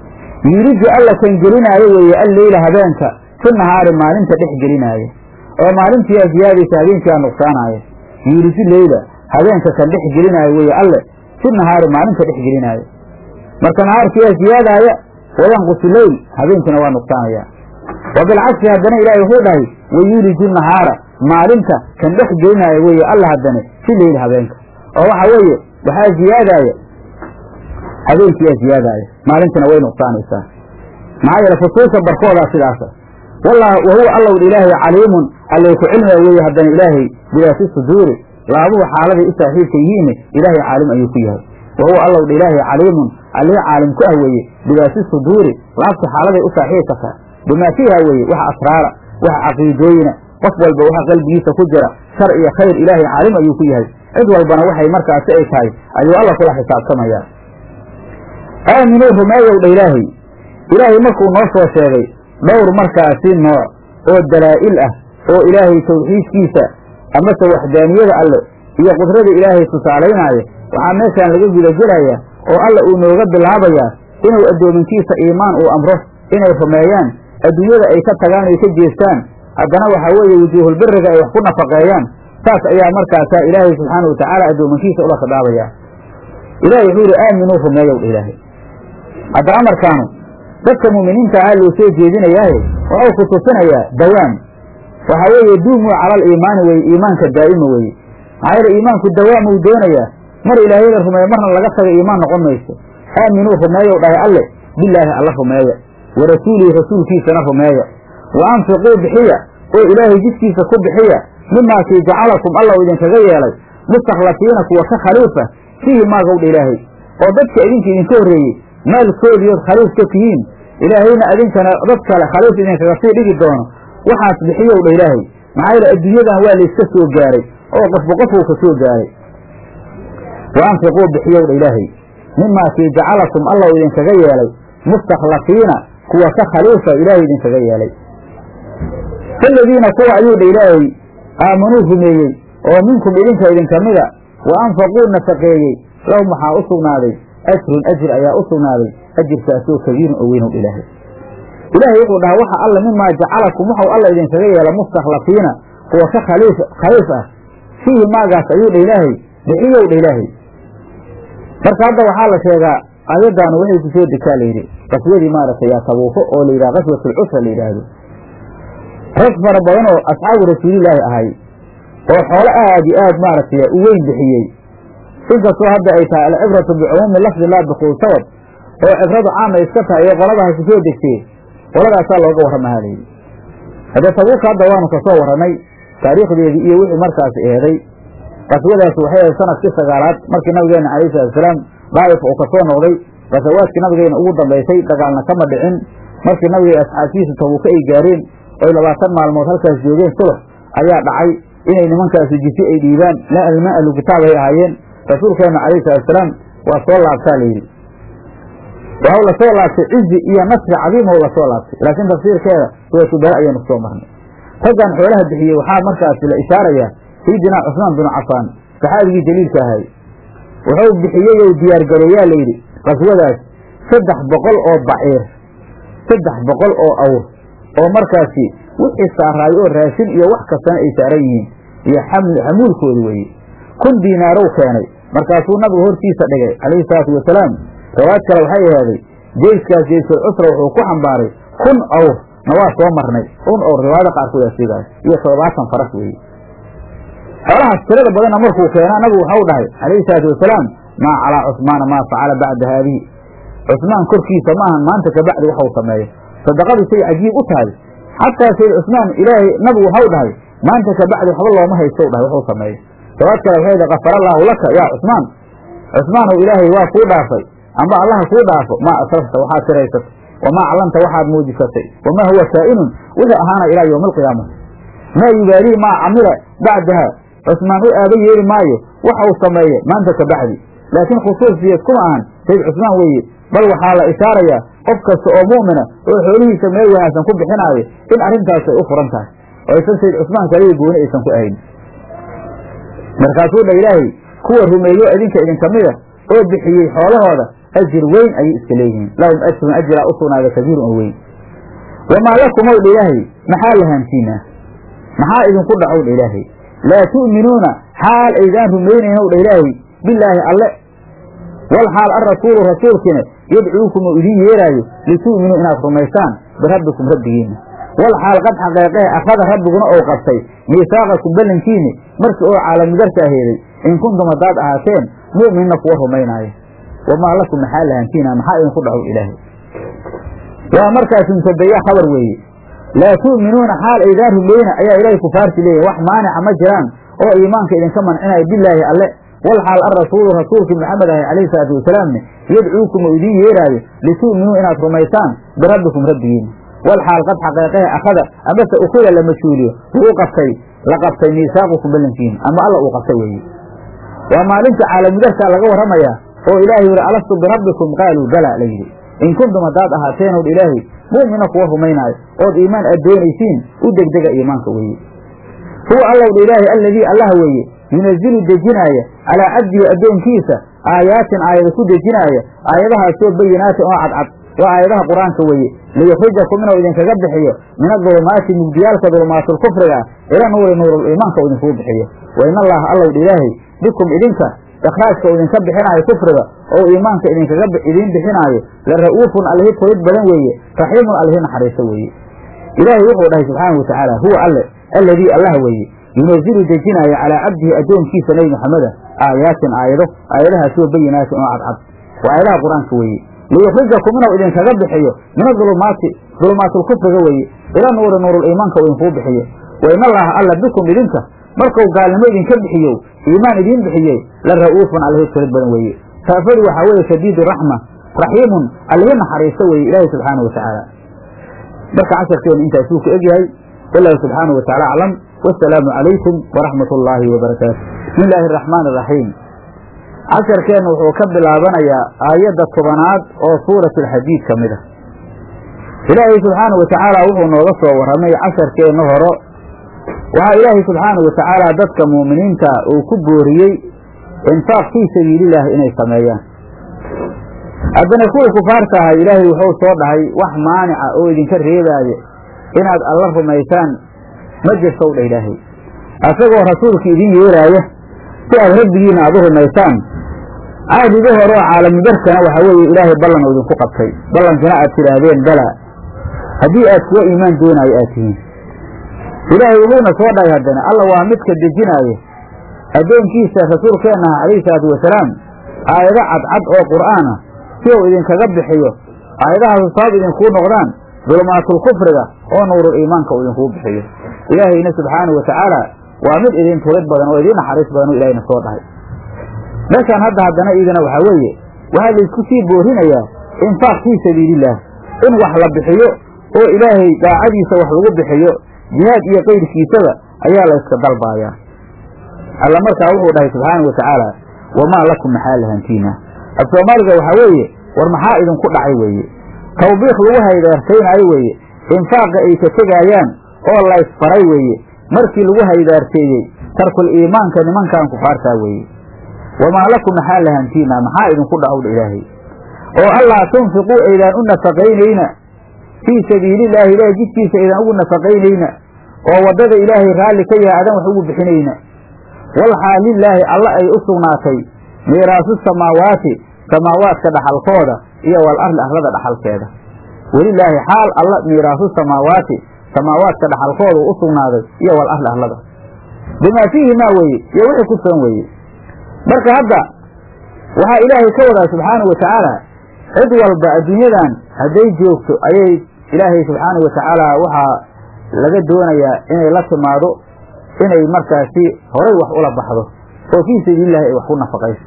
yuriju alla kan gelinaayo weeye alleyla habeenka fi nahaari maalinta dhex gelinaayo oo maalintiiaa ziyaadaysa habeenkiiaa nuqsaanaaya yuriju leyla habeenka kan dhex gelinaayo weeye alle fi nahaari maalinta dhex gelinaayo marka nahaarkiiaa ziyaadaaya wayanqusu leyl habeenkiina waa nuqsaanaya wa bilcagsi haddana ilaahay wuxuu dhahay wayuliju nahaara maalinta kan dhex gelinaayo weeye alla haddane fi leyli habeenka oo waxa weeye waxaa ziyaadaaya habeenkiiyaa ziyaadaaya maalintina way nuqsaanaysaa maxaa yeele fusuusha barkoodaa sidaasa wallah wa huwa allowdha ilaahay caliimun allay ku cilmiga weeye haddana ilaahay bidaati suduuri laabuhu xaaladay u saaxiibka yihiinne ilaahay caalim ayuu ku yahay wa huwa allowdha ilaahay caliimun allii caalim ku ah weeye bidaati suduuri laabta xaaladay u saaxiibka tahay bimaa fiiha weeye waxa asraara waxa caqiidooyina qof walba waxa qalbigiisa ku jira shar iyo khayr ilaahay caalim ayuu ku yahay cid walbana waxay markaasi ay tahay ayuu alla kula xisaabtamayaa aaminuu rumeeyow dha ilaahay ilaahay markuu noo soo sheegay dhowr markaasi nooc oo dalaa'il ah oo ilaahay tawxiidkiisa amase waxdaaniyada alle iyo qudrada ilaahay tusaalaynaayo waxaa meeshaan laga gudagelayaa oo alla uu nooga bilaabayaa inuu addoominkiisa iimaan uu amro inay rumeeyaan adduunyada ay ka tagaan ay ka jeestaan haddana waxaa weeye wujuuhulbiriga ay wax ku nafaqeeyaan saas ayaa markaasaa ilaahay subxaana watacaala addoominkiisa ula khidhaabaya ilahay wuxuu yidhi aaminuu rumeeyow dha ilaahay hadda amarkaanu dadka mu'miniinta ah loo soo jeedinayaaye waxuu ku tusinayaa dawaam waxaa weeye duumuu calal iimaani weye iimaanka daa'ima weeye maxaa yeele iimaanku dawaamuu doonayaa mar ilaahay la rumeeyo marna laga taga iimaan noqon mayso aaminuu rumeeyow dhahay alle bilaahi alla rumeeya wa rasuulihi rasuulkiisana rumeeya wa anfiquu bixiya oo ilaahay jidkiisa ku bixiya mimaakii jacalakum alla u idinkaga yeelay mustakhlafiina kuwa ka khaliifa fiihi maagowdha ilaahay oo dadka idinka idinka horreeyey maalkoodiiood khaliif ka tihiin ilaahayna idinkana dad kale khaliif idinkaga sii dhigi doono waxaas bixiyow dha ilaahay maxaa yeele adduunyadan waa layska soo gaaray oo qofba qofuu ka soo gaaray wa anfiquu bixiyow dha ilaahay mimaakii jacalakum alla u idinkaga yeelay mustakhlafiina kuwa ka khaliifa ilaahay idinkaga yeelay faladiina kuwa ayuu dha ilaahay aamanuu rumeeyey oo minkum idinka idinka mida wa anfaquu nafaqeeyey lahum waxaa u sugnaaday ajrun ajir ayaa u sugnaaday ajirkaasoo kabiirun oo weynow ilaahay ilaahay wuxuu dhahaa waxa alla mimaa jacalakum waxau alla idinkaga yeela mustakhlafiina kuwa ka khaliif khaliif ah fiihi maagaas ayuu dha ilaahay bixiyow dha ilaahay marka hadda waxaa la sheegaa aayaddaanu waxay ku soo degaa layidhi qaswadii maaragtay yaa tabuufo oo la yidhaha qaswatulcusra la yidhaahdo rag fara badan oo asxaabu rasuulilaahi ahay oo xoolo aad iyo aad maaragtay u weyn bixiyey inkastoo hadda ay tahay alcibratu bicumuumi lafdi laa bikuul sabab oo cibradu caama iska tahay ee qoladaha ku soo degtee qoladaasaa looga warramahaa layidhi hadda tabuuka hadda waanu kasoo warranay taariikhdeedii iyo wixii markaasi eeday qaswadaas waxay ahayd sanadkii sagaalaad markii nabigeena calayhi salatusalaam daa'if uu kasoo noqday qasawaadkii nabigeena ugu dambaysay dagaalna kama dhicin markii nabiga asxaabtiisu tabuuka ay gaareen oy labaatan maalmood halkaas joogeen sulux ayaa dhacay inay nimankaasi jisi ay dhiibaan lama ahlu kitaab ay ahaayeen rasuulkeena calayhi salatusalaam waa soo laabtaa layidhi waxau lasoo laabtay cizi iyo nasri cadiim ou lasoo laabtay laakiin tafsiirkeeda suuratu bare ayaanu kusoo marnay raggan xoolaha bixiyey waxaa markaasi la ishaarayaa sayidinaa cusmaan binu cafaan saxaabigii jaliilka ahay wuxuu bixiyey ou diyaargareeyaa layidhi qaswadaas saddex boqol oo baciir saddex boqol oo awr oo markaasi wixii saaraayo oo raashin iyo wax kastana ay saaran yihiin iyo xamuulkoodi weeye kun diinaarow keenay markaasuu nabigu hortiisa dhigay calayhi salaatu wasalaam riwaayad kale waxay ahaaday jeyskaas jeysul cusra wuxuu ku xambaaray kun awr na waa soo marnay kun awr riwaayada qaarkood aa sheegaay iyo toddobaatan faras weeye xoolahaas tirada badanna markuu keenaa nabigu waxau dhahay calayhi salaatu wasalaam maa calaa cusmaana maa facala bacda haadihi cusmaan korkiisa maahan maanta kabacdi waxau sameeyo sadaqadu say cajiib u tahay xataa sayd cusmaan ilaahay nabigu waxau dhahay maanta kabacdi waxba looma haysto dhahay waxuu sameeyo riwaayad kale waxay dhahay kafara allaahu laka yaa cusmaan cusmaanow ilaahay waa kuu dhaafay amba allaha kuu dhaafo maa asrafta waxaad tiraysatay wamaa callanta waxaad muujisatay wamaa huwa kaa'inun wixii ahaana ilaa yowmi alqiyaamati maa yubaalii maa camila bacdaha cusmaan u aaba yeeli maayo waxa uu sameeye maanta ka bacdi laakiin khusuusiyeed kuma ahan sayd cusmaan weeye bal waxaa la ishaarayaa qof kasta oo mu'mina oo xoolihiisa meel wanaagsan ku bixinaayo in arrintaas ay u furan tahay oo aysan sayd cusmaan kaliya gooni aysan ku ahayn markaasuu dha ilaahay kuwa rumeeyo idinka idinka mida oo bixiyey xoolahooda ajir weyn ayay iska leeyihiin lahum ajrun ajiraa u sugnaada kabiirun oo weyn wamaa lakum ow dha ilaahay maxaa lahaantiinaa maxaa idinku dhacow dha ilaahay laa tu'minuuna xaal aydaan rumaynaynow dha ilaahay bilaahi alle wal xaal alrasuulu rasuulkiina yadcuukum oo idiin yeeraayo litu'minuu inaad rumaysaan birabbikum rabbigiinna wal xaal qad xaqeeqee akhada rabbiguna ou qabtay miisaaqakum ballankiini markii oo caalamudarkaa heeday in kuntum haddaad ahaateen mu'minna kuwa rumaynaaya wamaa lakum maxaa lahantiina maxaa idinku dhacow ilaahay waa markaas mubtadaya khabar weeye laa tu'minuuna xaal aydaan rumayna ayaa ilaahay kufaarti leeyahy wax maanica ma jiraan oo iimaanka idinka mancinaya bilaahi alle wal xaal alrasuulu rasuulkii maxamed ahay calayhi salaatu wasalaamne yadcuukum oo idiin yeeraayo litu'minuu inaad rumaysaan birabbikum rabbigiina wal xaal qad xaqeeqehe akhada amase ukida la majhuuliyo wuu qabtay la qabtay miisaaqukum ballankiin ama alla uu qabtay weeye waa maalinta caalamidarkaa laga warramayaa oo ilaahay yihi alastu birabbikum qaaluu bala la yidhi in kuntum haddaad ahaateenood ilaahay mu'mina kuwa rumaynaayo ood iimaan aad doonaysiin u degdega iimaanka weeye huwa allowdha ilaahay alladii allah weeye yunazilu dejinaaya calaa cabdihi addoonkiisa aayaatin aayada ku dejinaaya aayadahaasoo bayinaatin oo cadcad waa aayadaha qur-aanka weeye liyukhrijakum inuu idinkaga bixiyo min adulumaati mugdiyaalka dulumaatlkufriga ila nuuri nuuruliimaanka uu idinkugu bixiyo wa in allaha allowdha ilaahay bikum idinka ikhraajka uu idinka bixinaayo kufriga oo iimaanka idinkaga idiin bixinaayo la ra'uufun allihi tulid badan weeye raxiimun allihi naxariiso weeye ilaahay wuxuu dhahay subxaanau watacaala huwa alle alladii allah weeye yunazilu dejinaaya calaa cabdihi addoonkiisa nebi maxameda aayaatin aayado aayadahaasoo bayinaatin oo cadcad waa aayadaha qur-aanka weeye liyukhrijakum inuu idinkaga bixiyo min adulumaati dulumaatlkufriga weeye ila nuuri nuuruliimaanka uu idinkuu bixiyo wa in allaha alla bikum idinka markuu gaalnimo idinka bixiyow iimaan idiin bixiyey la ra'uufun allihi tulid badan weeye saafadu waxaa weeye shadiidu raxma raxiimun allihi naxariisto weeye ilaahi subxaana wa tacaala marka casharkeenu intaasuu ku egyahay wallahu subxaanahu wa tacala aclam wasalaamu calaykum waraxmat ullaahi wabarakaatu bismi illaahi araxmaan araxiim casharkeennu wuxuu ka bilaabanayaa aayadda tobanaad oo suurati alxadiid ka mid a ilaahay subxaanahu wa tacaala wuxuu nooga soo warramay casharkeenna horo waxaa ilaahay subxaanahu wa tacaala dadka muuminiinta uu ku booriyey infaaq fii sabiilillaahi inay sameeyaan haddana kuwii kufaarta ahay ilaahay wuxuu soo dhahay wax maanica oo idinka reebaayo inaad alla rumaysaan ma jirtow dha ilaahay asagoo rasuulka idin yeeraaya si aad rabbigiina aad u rumaysaan caadiga hore oo caalamidarkana waxaa weeye ilaahay ballan uu idinku qabtay ballankina aad tidhaahdeen bala haddii aad kuwa iimaan doonaayo aad tihiin ilaahay wuxuuna soo dhahay haddana alla waa midka dejinaayo addoonkiisa rasuulkeenna ah calayhi salaatu wasalaam aayado cadcad oo qur'aana si uu idinkaga bixiyo aayadahaasu sabab idinkuu noqdaan dulumaatlkufriga oo nuurul iimaanka uu idinkugu bixiyo ilaahayna subxaanahu wa tacaala waa mid idin tulid badan oo idiin naxariis badan oo ilahayna soo dhahay meeshaan hadda haddana iidana waxaa weeye waxaa laysku sii boorinayaa infaaq fii sabiilillaah in wax la bixiyo oo ilaahay daacadiisa wax lagu bixiyo jihaad iyo qayrkiisaba ayaa layska dalbaayaa alla markaa wuxuu dhahay subxaana wa tacaala wamaa lakum maxaa lahantiina af soomaaliga waxaa weeye war maxaa idinku dhacay weeye tawbiikh lagu haydaartaynaayo weeye infaaqa ay ka tegaayaan oo laysfaray weeye markii lagu haydaarteeyey tarkul iimaanka nimankan kufaartaa weeye wamaa lakum maxaa lahantiina maxaa idinku dhacowdha ilaahay oo allaa tunfiquu aydaan u nafaqaynayna fii sabiilillaahi ilaahay jidkiisa aydaan ugu nafaqaynayna oo waddada ilaahay raalli ka yahay adan wax ugu bixinayna walxaal lilaahi alla ay u sugnaatay miiraasu samaawaati samaawaadka dhaxalkooda iyo wal arli arlada dhaxalkeeda welilaahi xaal alla miiraasu samaawaati samaawaadka dhaxalkooda u sugnaaday iyo wal arli arlada bimaa fiihimaa weeye iyo wixii ku sugan weeye marka hadda waxaa ilaahay ka wadaa subxaanahu wa tacaala cid walba adduunyadan hadday joogto ayay ilaahay subxaanahu wa tacaala waxaa laga doonayaa inay la timaado inay markaasi horay wax ula baxdo oo fii sabiilillahi ay wax ku nafaqayso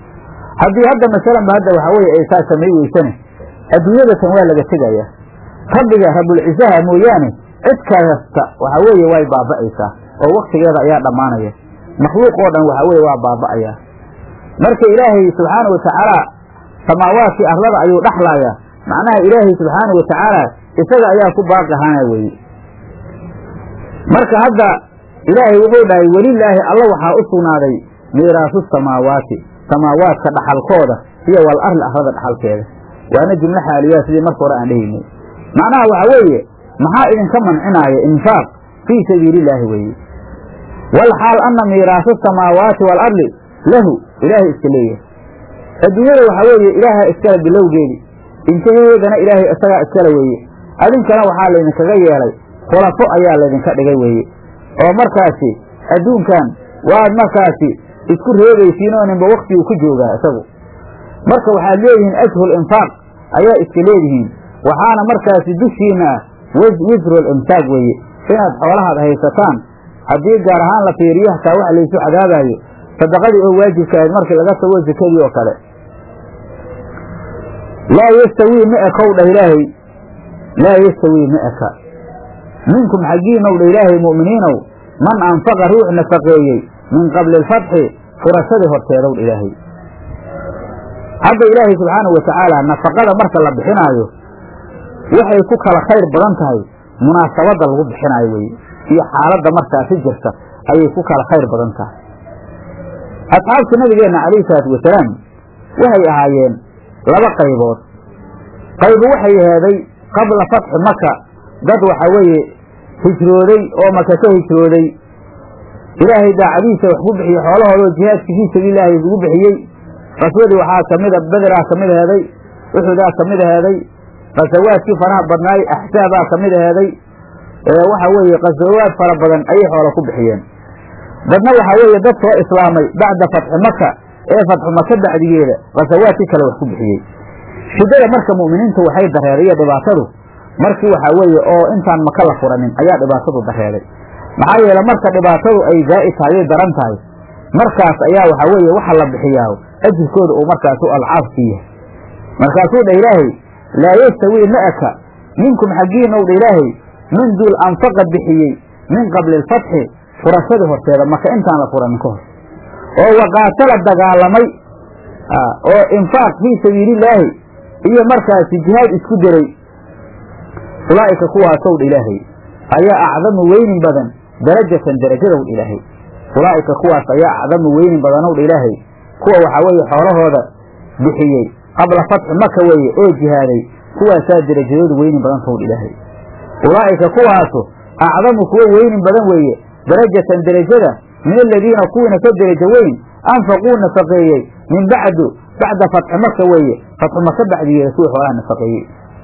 haddii hadda masalanba hadda waxaa weeye ay saa samay weysane adduunyadatan waa laga tegayaa rabbiga rabulcisaha mooyaane cid kasta waxaa weeye way baaba'aysaa oo waktigeeda ayaa dhammaanaya makhluuq oo dhan waxaa weeye waa baaba'ayaa marka ilaahay subxaana wa tacaala samaawaadkii arlada ayuu dhaxlaayaa macnaha ilaahay subxaana wa tacaala isaga ayaa ku baaqi ahaana weeye marka hadda ilaahay wuxuu dhahay welilaahi alla waxaa u sugnaaday miiraasu samaawaati samaawaadka dhaxalkooda iyo wal arli arlada dhaxalkeeda waana jumlo xaaliyaa sidii marka hore aan dhehaynay macnaha waxaa weeye maxaa idinka mancinaaya infaaq fii sabiilillaahi weeye wal xaal anna miiraasu samaawaati wal arli lahu ilaahay iska leeyahay adduunyada waxaa weeye ilaaha iskale bilowgeedi intaheedana ilaahay isagaa iskale weeye adinkana waxaa laydinkaga yeelay khulafo ayaa laydinka dhigay weeye oo markaasi adduunkan waad markaasi isku reebaysiin oo ninba waktiguu ku joogaa isagu marka waxaad leedihiin ashhul infaaq ayaa iska leedihiin waxaana markaasi dushiina ah wisrul imsaaq weeye inaad xoolahaad haysataan haddii gaar ahaan la fiiriyo hataa waxa laysu cadaabaayo sadaqadii oo waajibka ahayd markii laga tago sakadii oo kale laa yastawii ma ekow dhah ilaahay laa yastawii ma eka minkum xaggiinow dha ilaahay mu'miniinow man anfaqa ruux nafaqeeyey min qabli alfatxi furashadii horteedow dha ilaahay hadda ilaahay subxaanahu wa tacaala nafaqada marka la bixinaayo waxay ku kala khayr badan tahay munaasabadda lagu bixinaayo weye iyo xaaladda markaasi jirta ayay ku kala khayr badan tahay asxaabta nabigeenna calayhi salaatu wasalaam waxay ahaayeen laba qaybood qaybu waxay aheeday qabla fatxi maka dad waxa weeye hijrooday oo maka ka hijrooday ilaahay daacadiisa wax ku bixiyey xoolahoodao jihaadkii fii sabiililaahi isugu bixiyey qaswadii waxaa kamida bederaa kamid aheeday uxudaa kamid aheeday qasawaadkii faraha badnaay axsaabaa kamid aheeday waxa weeye qasawaad fara badan ayay xoola ku bixiyeen dadna waxaa weeye dad soo islaamay bacda fatxi maka ee fatxu maka bacdigeeda qasawaadkii kale wax ku bixiyey shiddada marka mu'miniintu waxay dareeriyo dhibaatadu markii waxaa weeye oo intaan maka la furanin ayaa dhibaatadu dareeray maxaa yeele marka dhibaatadu ay zaa'id tahay ay daran tahay markaas ayaa waxaa weeye waxa la bixiyaa ajirkooda uu markaasu alcaafkii yahay markaasuu dha ilaahay laa yastawii ma eka minkum xaggiinow dha ilaahay min duul anfaqa bixiyey min qabli alfatxi furashadii horteeda maka intaan la furanin ka hor oo waqaatala dagaalamay oo infaaq fii sabiilillaahi iyo markaasi jihaad isku diray ulaa'ika kuwaasow dha ilaahay ayaa acdamu weynin badan darajatan darajadow dha ilaahay ulaa'ika kuwaas ayaa acdamu weynin badanow dha ilaahay kuwa waxaa weeye xoolahooda bixiyey qabla fatxi maka weeye oo jihaaday kuwaasaa derajadoodu weynin badan tow dha ilaahay ulaa'ika kuwaasu acdamu kuwo weynin badan weeye darajatan derajada min aladiina kuwiina ka derajo weyn anfaquu nafaqeeyey min bacdu bacda fatxi maka weeye fatxu maka bacdigeeda kuwii xoolaha nafaqeeyey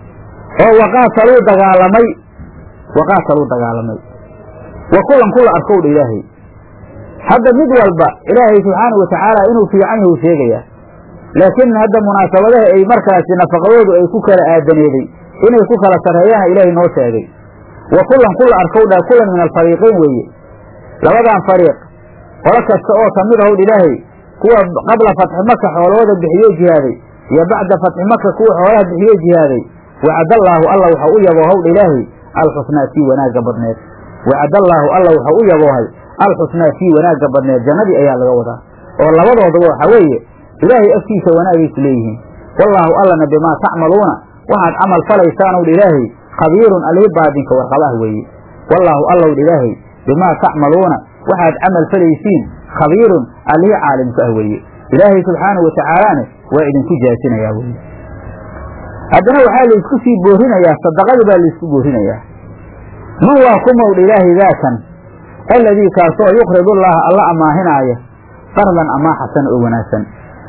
oo waqaataluu dagaalamay waqaataluu dagaalamay wa kulan kula arkow dha ilaahay hadda mid walba ilaahay subxaana wa tacaala inuu fiican yahu sheegayaa laakiin hadda munaasabadaha ay markaasi nafaqadoodu ay ku kala aadaneeday inay ku kala sarreeyaana ilaahay noo sheegay wa kulan kula arkow dha kulan min alfariiqayn weeye labadan fariiq qolo kasta oo kamid ahowdh ilaahay kuwa qabla fatxi maka xoolahooda bixiyo jihaaday iyo bacda fatxi maka kuwa xoolaha bixiyo jihaaday wacadallaahu alla waxa u yaboohowdha ilaahay alxusnaa kii wanaagga badneed wacadallaahu alla waxa u yaboohay alxusnaa kii wanaagga badneed jannadii ayaa laga wadaa oo labadoodaba waxaa weeye ilaahay afkiisa wanaagaysu leeyihiin wallaahu allana bimaa tacmaluuna waxaad camal falaysaanowdha ilaahay khabiirun alihi baadinka warqabaah weeye wallaahu allowdha ilaahay bimaa tacmaluuna waxaad camal falaysiin khabiirun alihi caalimka ah weeye ilaahay subxaanau watacaalaane waa idinku jaasinayaa weye haddana waxaa laysku sii boorinayaa sadaqadii baa laysku boorinayaa man waa kumowdha ilaahay daakan alladii kaasoo yuqridu llaha alla ammaahinaaya qardan amaa xasan oo wanaagsan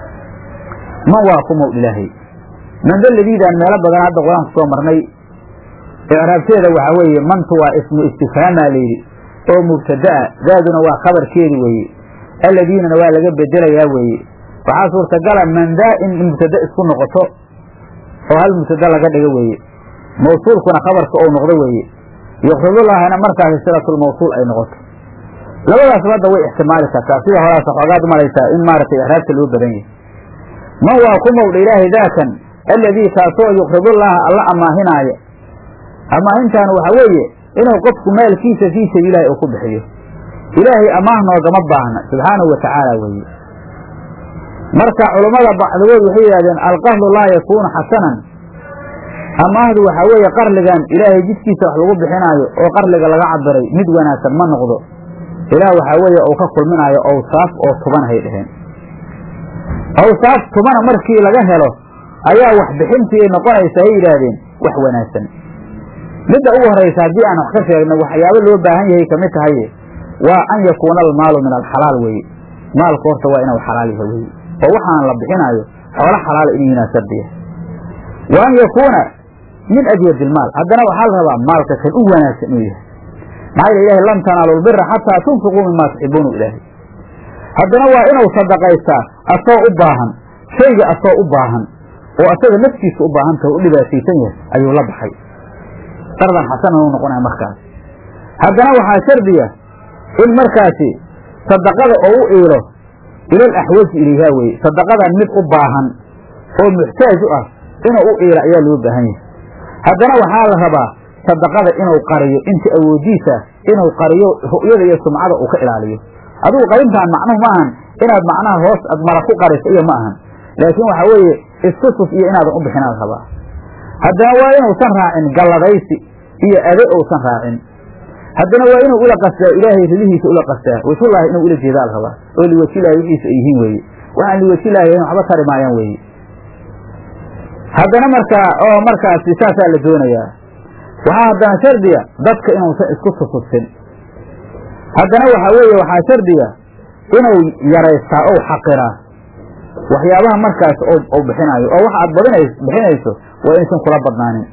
man waa kumowdha ilaahay manda ladiidaan meelo badan hadda qur-aanku soo marnay icraabteeda waxaa weeye mantu waa ismu istifhaamaa layidhi oo mubtada'a daaduna waa khabarkeedi weeye alladiinana waa laga bedelayaa weeye waxaa suurtagala mandaa in mubtada isku noqoto oo hal mubtada laga dhigo weeye mawsuulkuna khabarka ou noqdo weeye yuqridullaahana markaasi silatulmawsuul ay noqoto labadaasba hadda way ixtimaali kartaa sida horaas xoogaad malaysaa in maaragtay ixraabta loo badan yahay man waa ku mowdha ilaahay daakan alladii kaasoo yuqridullaaha alla ammaahinaaya amaahintaanu waxaa weeye inuu qofku maalkiisa fii sabiililaahi uu ku bixiyo ilaahay amaah noogama baahna subxaanahu wa tacaala weeye marka culummada bacdigood waxay yidhahdeen alqahlu laa yakuunu xasanan amaahdu waxaa weeye qarligan ilaahay jidkiisa wax lagu bixinaayo oo qarliga laga cabiray mid wanaagsan ma noqdo ilaah waxaa weeye uu ka kulminaayo awsaaf oo tuban hay dheheen awsaaf tubana markii laga helo ayaa wax bixintii ay noqonaysa hay yidhaahdeen wax wanaagsan midda ugu horaysa haddii aan wax ka sheegno waxyaabo loo baahan yahay kamid tahaye waa an yakuuna almaalu min alxalaal weeye maalku horta waa inuu xalaal yahay weye oo waxaan la bixinaayo xoolo xalaala inuu yinaa shardiya wa an yakuuna min adyad ilmaal haddana waxaa la rabaa maalka kan u wanaagsan inuu yahay maxaa yeel ilahay lan tanaalu lbira xataa tunfiquu mimaa tuxibuunu ilaahay haddana waa inuu sadaqaystaa asoo u baahan shayga asoo u baahan oo asaga naftiisa u baahan taha u dhibaataysan yahay ayuu la baxay qardan xasanan u noqonaya markaas haddana waxaa shardiya in markaasi sadaqada oo u iilo ilal axwaji ilayhaa weye sadaqadan mid u baahan oo muxtaaj u ah inuu u iilo ayaa loo baahan yahay haddana waxaa la rabaa sadaqada inuu qariyo inta awoodiisa inuu qariyo ru'yada iyo sumcada uu ka ilaaliyo adigu qarintaan macnuhu ma ahan inaad macnaha hoos ad mara ku qariso iyo ma ahan laakiin waxa weeye istusuf iyo inaadan u bixin aad rabaa haddana waa inuusan raacin galladaysi iyo ade uusan raacin haddana waa inuu ula qastaa ilaahay ridihiisa ula qastaa wajhullaahi inuu ula jeedaa la rabaa oo liwajilaahi wixiisa ay yihiin weeye waxaan liwajilaahi waxba tari maayaan weeye haddana markaa oo markaasi saasaa la doonayaa waxaa haddana shardiga dadka inuusan isku tusufsin haddana waxaa weeye waxaa shardiga inuu yaraystaa ou xaqiraa waxyaabaha markaas ou bixinaayo oo waxa aad badinays bixinayso waa inaysan kula badnaanin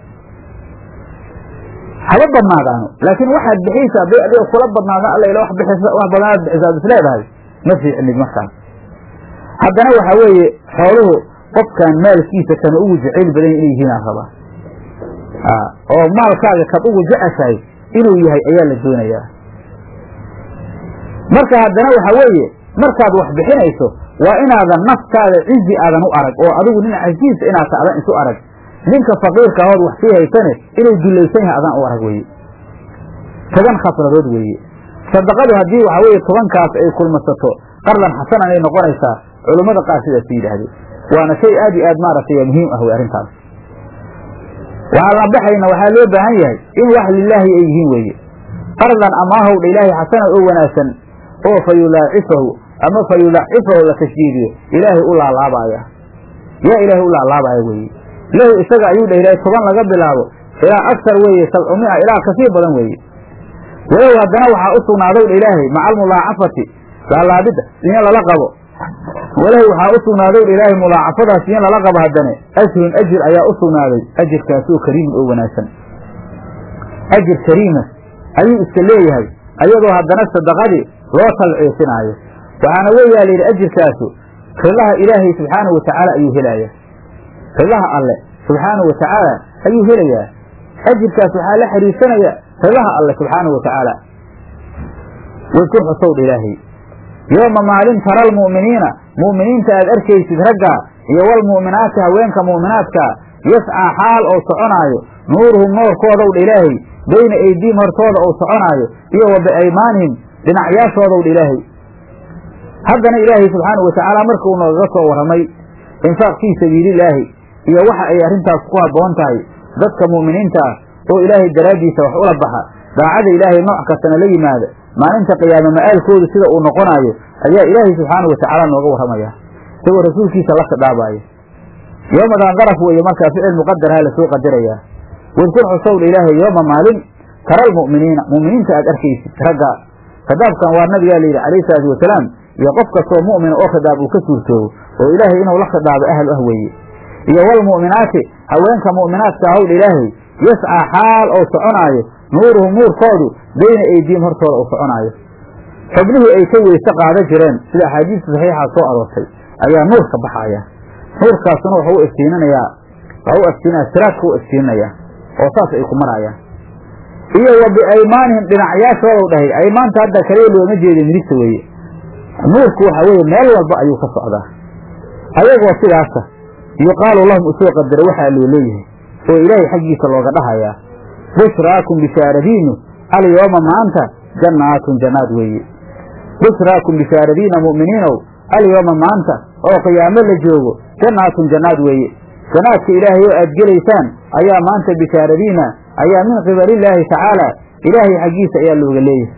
haba badnaadaano laakiin waxaad bixiysa hadday adiga kula badnaadaan alla ila wax bixisa wax badanaad bixisaad is leedahay ma fiicnid markaas haddana waxaa weeye xooluhu qofkan maalkiisa kana ugu jeceyl badan inay yihiin aan rabaa oo maalkaaga kad ugu jeceshahay inuu yahay ayaa la doonayaa marka haddana waxa weeye markaad wax bixinayso waa inaadan naftaada cizi aadan u arag oo adigu nin casiisa inaad ta adan isu arag ninka faqiirka ahood wax sii haysane inuu dulaysan yahay adaan u arag weeye toban khasladood weeye sadaqadu haddii waxa weeye tobankaas ay kulmasato qardan xasanan ay noqonaysaa culummada qaar sidaas yidhaahdeen waana shay aad iyo aad maaragtay muhiim ah wey arrintaas waxaa la baxayna waxaa loo baahan yahay in wax lilaahi ay yihiin weeye qardan amaahowdha ilaahay xasana oo wanaagsan oo fa yulaacifahu ama fa yulacifahu la tashdiidiyo ilaahay u laalaabaya yaa ilaahay u laalaabaya weeye lahu isaga ayuu dhah ilaahay toban laga bilaabo ilaa aksar weeye sabcumia ilaa kasii badan weeye walow haddana waxaa u sugnaadow dha ilaahay maca almulaacafati laalaabidda in lala qabo walahu waxaa u sugnaadow dha ilaahay mulaacafadaas in lala qabo haddane ajrun ajir ayaa u sugnaaday ajirkaasoo kariimun oo wanaagsan ajir kariima ayuu iska leeyahay ayadoo haddana sadaqadii loo talciisinaayo waxaana weeyaa layidhi ajirkaasu ridaha ilaahay subxaanahu watacaala ayuu helaaya ridaha alle subxaanahu watacaala ayuu helayaa ajirkaas waxaa la xiriirsanaya ridaha alle subxaanahu watacaala wadkur xusowdha ilaahay yooma maalin tara almu'miniina mu'miniinta aad arkaysid ragga iyo walmu'minaati haweenka mu'minaadkaa yascaa xaal oo soconaayo nuuruhum noorkoodowdha ilaahay bayna aydiihim hortooda ou soconaayo iyo wa biaymaanihim dhinacyaashoodowdha ilaahay haddana ilaahay subxaanahu watacaala marka uu noogaga soo warramay infaaq fii sabiilillaahi iyo waxa ay arrintaas ku habboon tahay dadka mu'miniinta ah oo ilaahay daraaddiisa wax ula baxa daacada ilaahay nooc kastana la yimaada maalinta qiyaame ma'aalkoodu sida uu noqonaayo ayaa ilaahay subxaanahu watacaala nooga warramaya isagoo rasuulkiisa la khidhaabaayo yoomadan daraf weeye markaa ficil muqadaraha lasoo qadarayaa wadkur xusowdha ilaahay yooma maalin tara almu'miniina mu'miniinta aad arkaysid ragga khidaabkan waa nabigaa layidhi calayhi salaatu wasalaam iyo qof kastoo mu'mina oo khidaab uu ka suurtoobo oo ilaahay inuu la khidaabo ahal ah weeye iyo walmu'minaati haweenka mu'minaadka ahowdha ilaahay yascaa xaal oo soconaayo nuuruhum nuurkoodu bayna aydiihim hortooda uu soconaayo xubnihii ay ka weyse qaada jireen sida axaadiista saxiixa soo aroortay ayaa nuur ka baxaya nuurkaasuna wuxuu u iftiininayaa waa u iftiinaya siraadka u iftiininayaa oo saas ay ku marayaan iyo wa biaymaanihim dhinacyaashoodaw dhahay aymaanta hadda kaliya looma jeeda midigta weeye nuurku waxa weeye meel walba ayuu ka socdaa ayagoo sidaasa yuqaalu lahum usoo qadara waxaa loo leeyahay oo ilaahay xaggiisa looga dhahayaa bushraakum bishaaradiinu alyooma maanta jannaatun jannaad weeye bushraakum bishaaradiina mu'miniinow alyooma maanta oo qiyaamo la joogo jannaatun jannaad weeye jannaadka ilaahay oo aad gelaysaan ayaa maanta bishaaradiina ayaa min qibalillaahi tacaala ilaahay xaggiisa ayaa looga leeyahay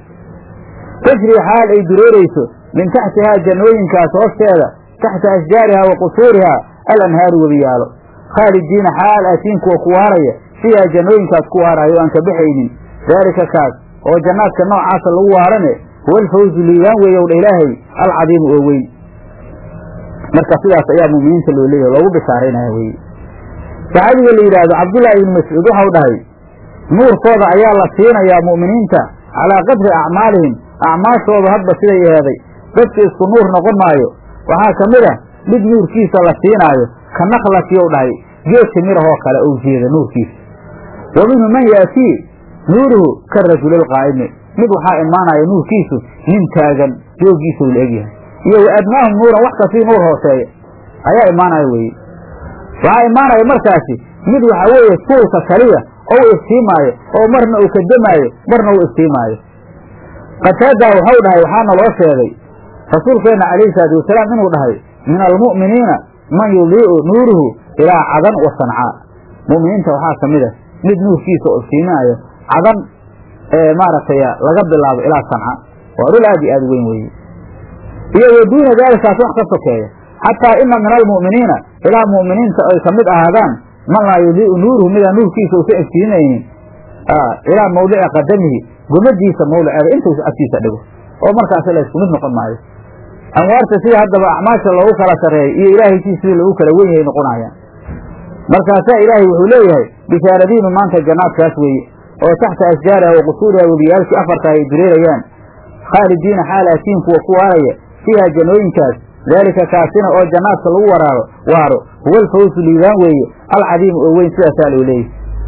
tajrii xaal ay dureerayso min taxtihaa jannooyinkaas hoosteeda taxta ashjaarihaa wa qusuurihaa alanhaaru webiyaalo khaalidiina xaal aatiin kuwa ku waaraya fiihaa jannooyinkaas ku waaraayo o aan ka baxaynin daalika kaas oo jannaadka noocaasa lagu waarane huwa alfawzu liibaan weeyow dha ilaahay alcadiimu oo weyn marka sidaas ayaa mu'miniinta loo leeyahay loogu bishaaraynaya weye saxaabiga la yidhaahdo cabdullaahi ibni mascuud waxau dhahay nuurkooda ayaa la siinayaa mu'miniinta calaa qadri acmaalihim acmaashooda hadba siday eheeday dadka isku nuur noqon maayo waxaa ka mid a mid nuurkiisa la siinaayo ka nakhlatiyow dhahay geedka mirahoo kale ou jeeda nuurkiisa wa minhu man yaatii nuuruhu ka rajulilqaa'imi mid waxaa imaanaya nuurkiisu nin taagan joogiisuu la egyahay iyo wa adnaahum nuuran wax kasii nuur hooseeya ayaa imaanaya weeye waxaa imaanaya markaasi mid waxaa weeye suulka kaliya ou iftiimaayo oo marna uu kadamaayo marna uu iftiimaayo qataadaa waxau dhahay waxaana loo sheegay rasuulkeenna calayhi salaatu wasalaam inuu dhahay min almu'miniina man yudii'u nuuruhu ilaa cadan wa sancaa mu'miniinta waxaa ka mid a mid nuurkiisa oo iftiiminaayo cadan ee maaragtay laga bilaabo ilaa sanca waa dhul aad iyo aad weyn weeye iyo wa duuna daalikaas wax ka sokeeya xataa ina min almu'miniina ilaa mu'miniinta ay ka mid ahaadaan man laa yudii'u nuuruhu midaan nuurkiisa uusa iftiiminaynin ilaa mawdici qadamihi gomadiisa mawdiceeda intuu agtiisa dhigo oo markaas la isku mid noqon maayo anwaarta sida haddaba acmaasha loogu kala sarreeyay iyo ilaahaytii sidii lagu kala wen yahay noqonayaan markaasaa ilaahay wuxuu leeyahay bishaaradiinu maanta jannaadkaas weeye oo taxta ashjaariha wa qusuuriha webiyaalkii afarta ay dureerayaan khaalidiina xaalaatiin kuwa ku waaraya fiiha jannooyinkaas daalika kaasina oo jannaadka lagu waraaro waaro huwa alfawsu liibaan weeye alcadiimu oo weyn sidaasaa loo leeyahy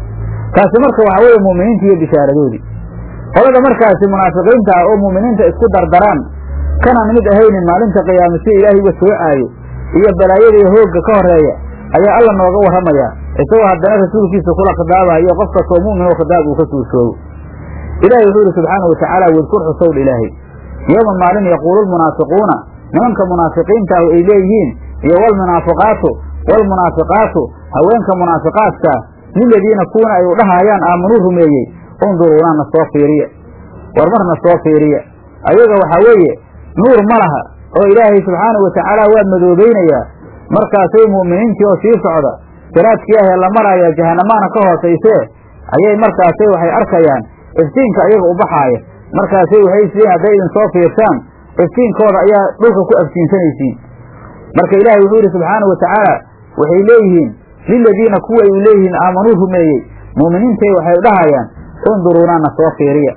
taasi marka waxaa weeye mu'miniinta iyo bishaaradoodii qolada markaasi munaafiqiinta ah oo mu'miniinta isku dardaraan kanaan mid ahaynin maalinta qiyaama sida ilaahay uga soocaayo iyo balaayada iyo hoogga ka horeeya ayaa alla nooga warramayaa isagoo haddana rasuulkiisa kula khidaabaha iyo qof kastoo mu'min oo khidaab uu ka suurshoogo ilaahay wuxuu yidhi subxaana wa tacaala wadkur xusowdha ilaahay yooma maalin yaquulu lmunaafiquuna nimanka munaafiqiinta ah ay leeyihiin iyo walmunaafiqaatu walmunaafiqaatu haweenka munaafiqaadkaa liladiina kuwana ay u dhahaayaan aamanuu rumeeyey unduruuna na soo fiiriya war marna soo fiiriya ayaga waxaa weeye nuur ma laha oo ilaahay subxaana wa tacaala waa madoobaynayaa markaasay mu'miniintii oo sii socda siraadkii ahee la maraaya jahanamaana ka hoosaysee ayay markaasay waxay arkayaan iftiinka ayaga u baxaaya markaasay waxay isleeyiin hadday idin soo fiirsaan iftiinkooda ayaa dhulka ku aftiinsanaysiin marka ilaahay wuxuu yidhi subxaana wa tacaala waxay leeyihiin liladiina kuwa ay u leeyihiin aamanuu rumeeyey mu'miniintay waxay dhahayaan unduruunaa na soo fiiriya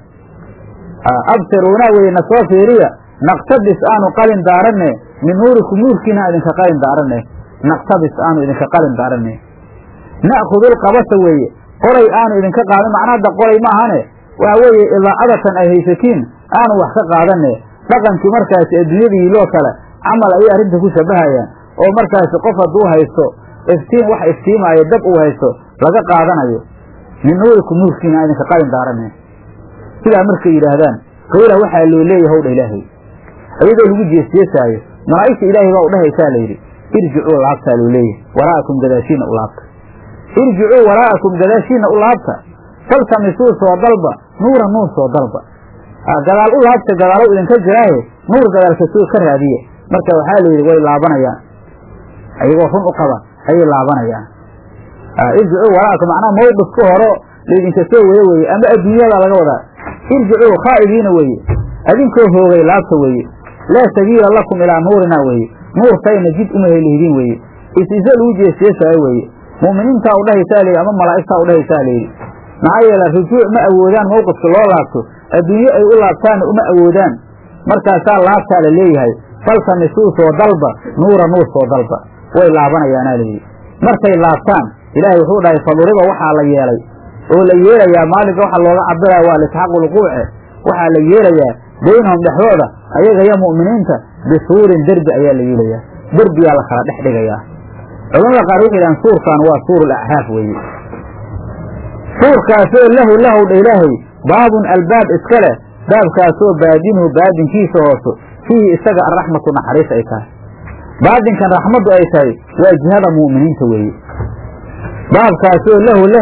absiruunaa weye na soo fiiriya naqtabis aanu qalin daaranne min nuurikum nuurkiina idinka qalin daaranne naqtabis aanu idinka qalin daaranne na'khudulqabasa weeye qoray aanu idinka qaadan macna hadda qoray maahane waxa weeye idaacadatan ay haysatiin aanu wax ka qaadanne dhaqankii markaasi adduunyadiiloo kale camal ayay arrinta ku shabahayaan oo markaasi qof hadduu haysto iftiin wax iftiimaayo dab uu haysto laga qaadanayo min nuurikum nuurkiina idinka qalin daaranne sidaa markay yidhaahdaan qiila waxaa loo leeyahay howdha ilaahay iyadoo lagu jeesjeesaayo malaa'igta ilaahay baa u dhahaysaa layidhi irjicuu laabtaa loo leeyahay waraa'akum gadaashiina u laabta irjicuu waraa'akum gadaashiina u laabta faltamisuu soo dalba nuura nuur soo dalba gadaal u laabta gadaalow idinka jiraaye nuur gadaalka soo ka raadiye marka waxaa layidhi way laabanayaan ayagoo run u qaba ayay laabanayaan irjicuu waraa'akum macnaha mawqifka horo laydinka soo wada weeye ama adduunyada laga wadaa irjicuu khaa'ibiina weeye adinkoo hoogay laabta weeye laa sabiila lakum ilaa nuurinaa weeye nuurtayna jid uma helihidiin weeye is-isa lagu jeesjeesaayo weeye mu'miniintaa u dhahaysaa layidhi ama malaa'igtaa u dhahaysaa layidhi maxaa yeele rujuuc ma awoodaan mawqifka loo laabto adduunye ay u laabtaanna uma awoodaan markaasaa laabtaa la leeyahay faltamisuu soo dalba nuura nuur soo dalba way laabanayaanaa layidhi markay laabtaan ilaahay wuxuu dhahay faduriba waxaa la yeelay oo la yeelayaa maalinka waxa looga cabiraya waa lisxaaqu lquuce waxaa la yeelayaa baynahum dhexdooda ayaga iyo mu'miniinta bisuurin derbi ayaa la yeelayaa derbiyaa la kala dhex dhigayaa culamada qaar waxay yidhahaan suurkan waa suur alacraaf weeye suurkaasoo lahu lahu dha ilaahay baabun albaab iska leh baabkaasoo baadinuhu baadinkiisa hooso fiihi isaga arraxmatu naxariis ay tahay baadinkan raxmaddu ay tahay waa jihada mu'miniinta weeye baabkaasoo lahu leh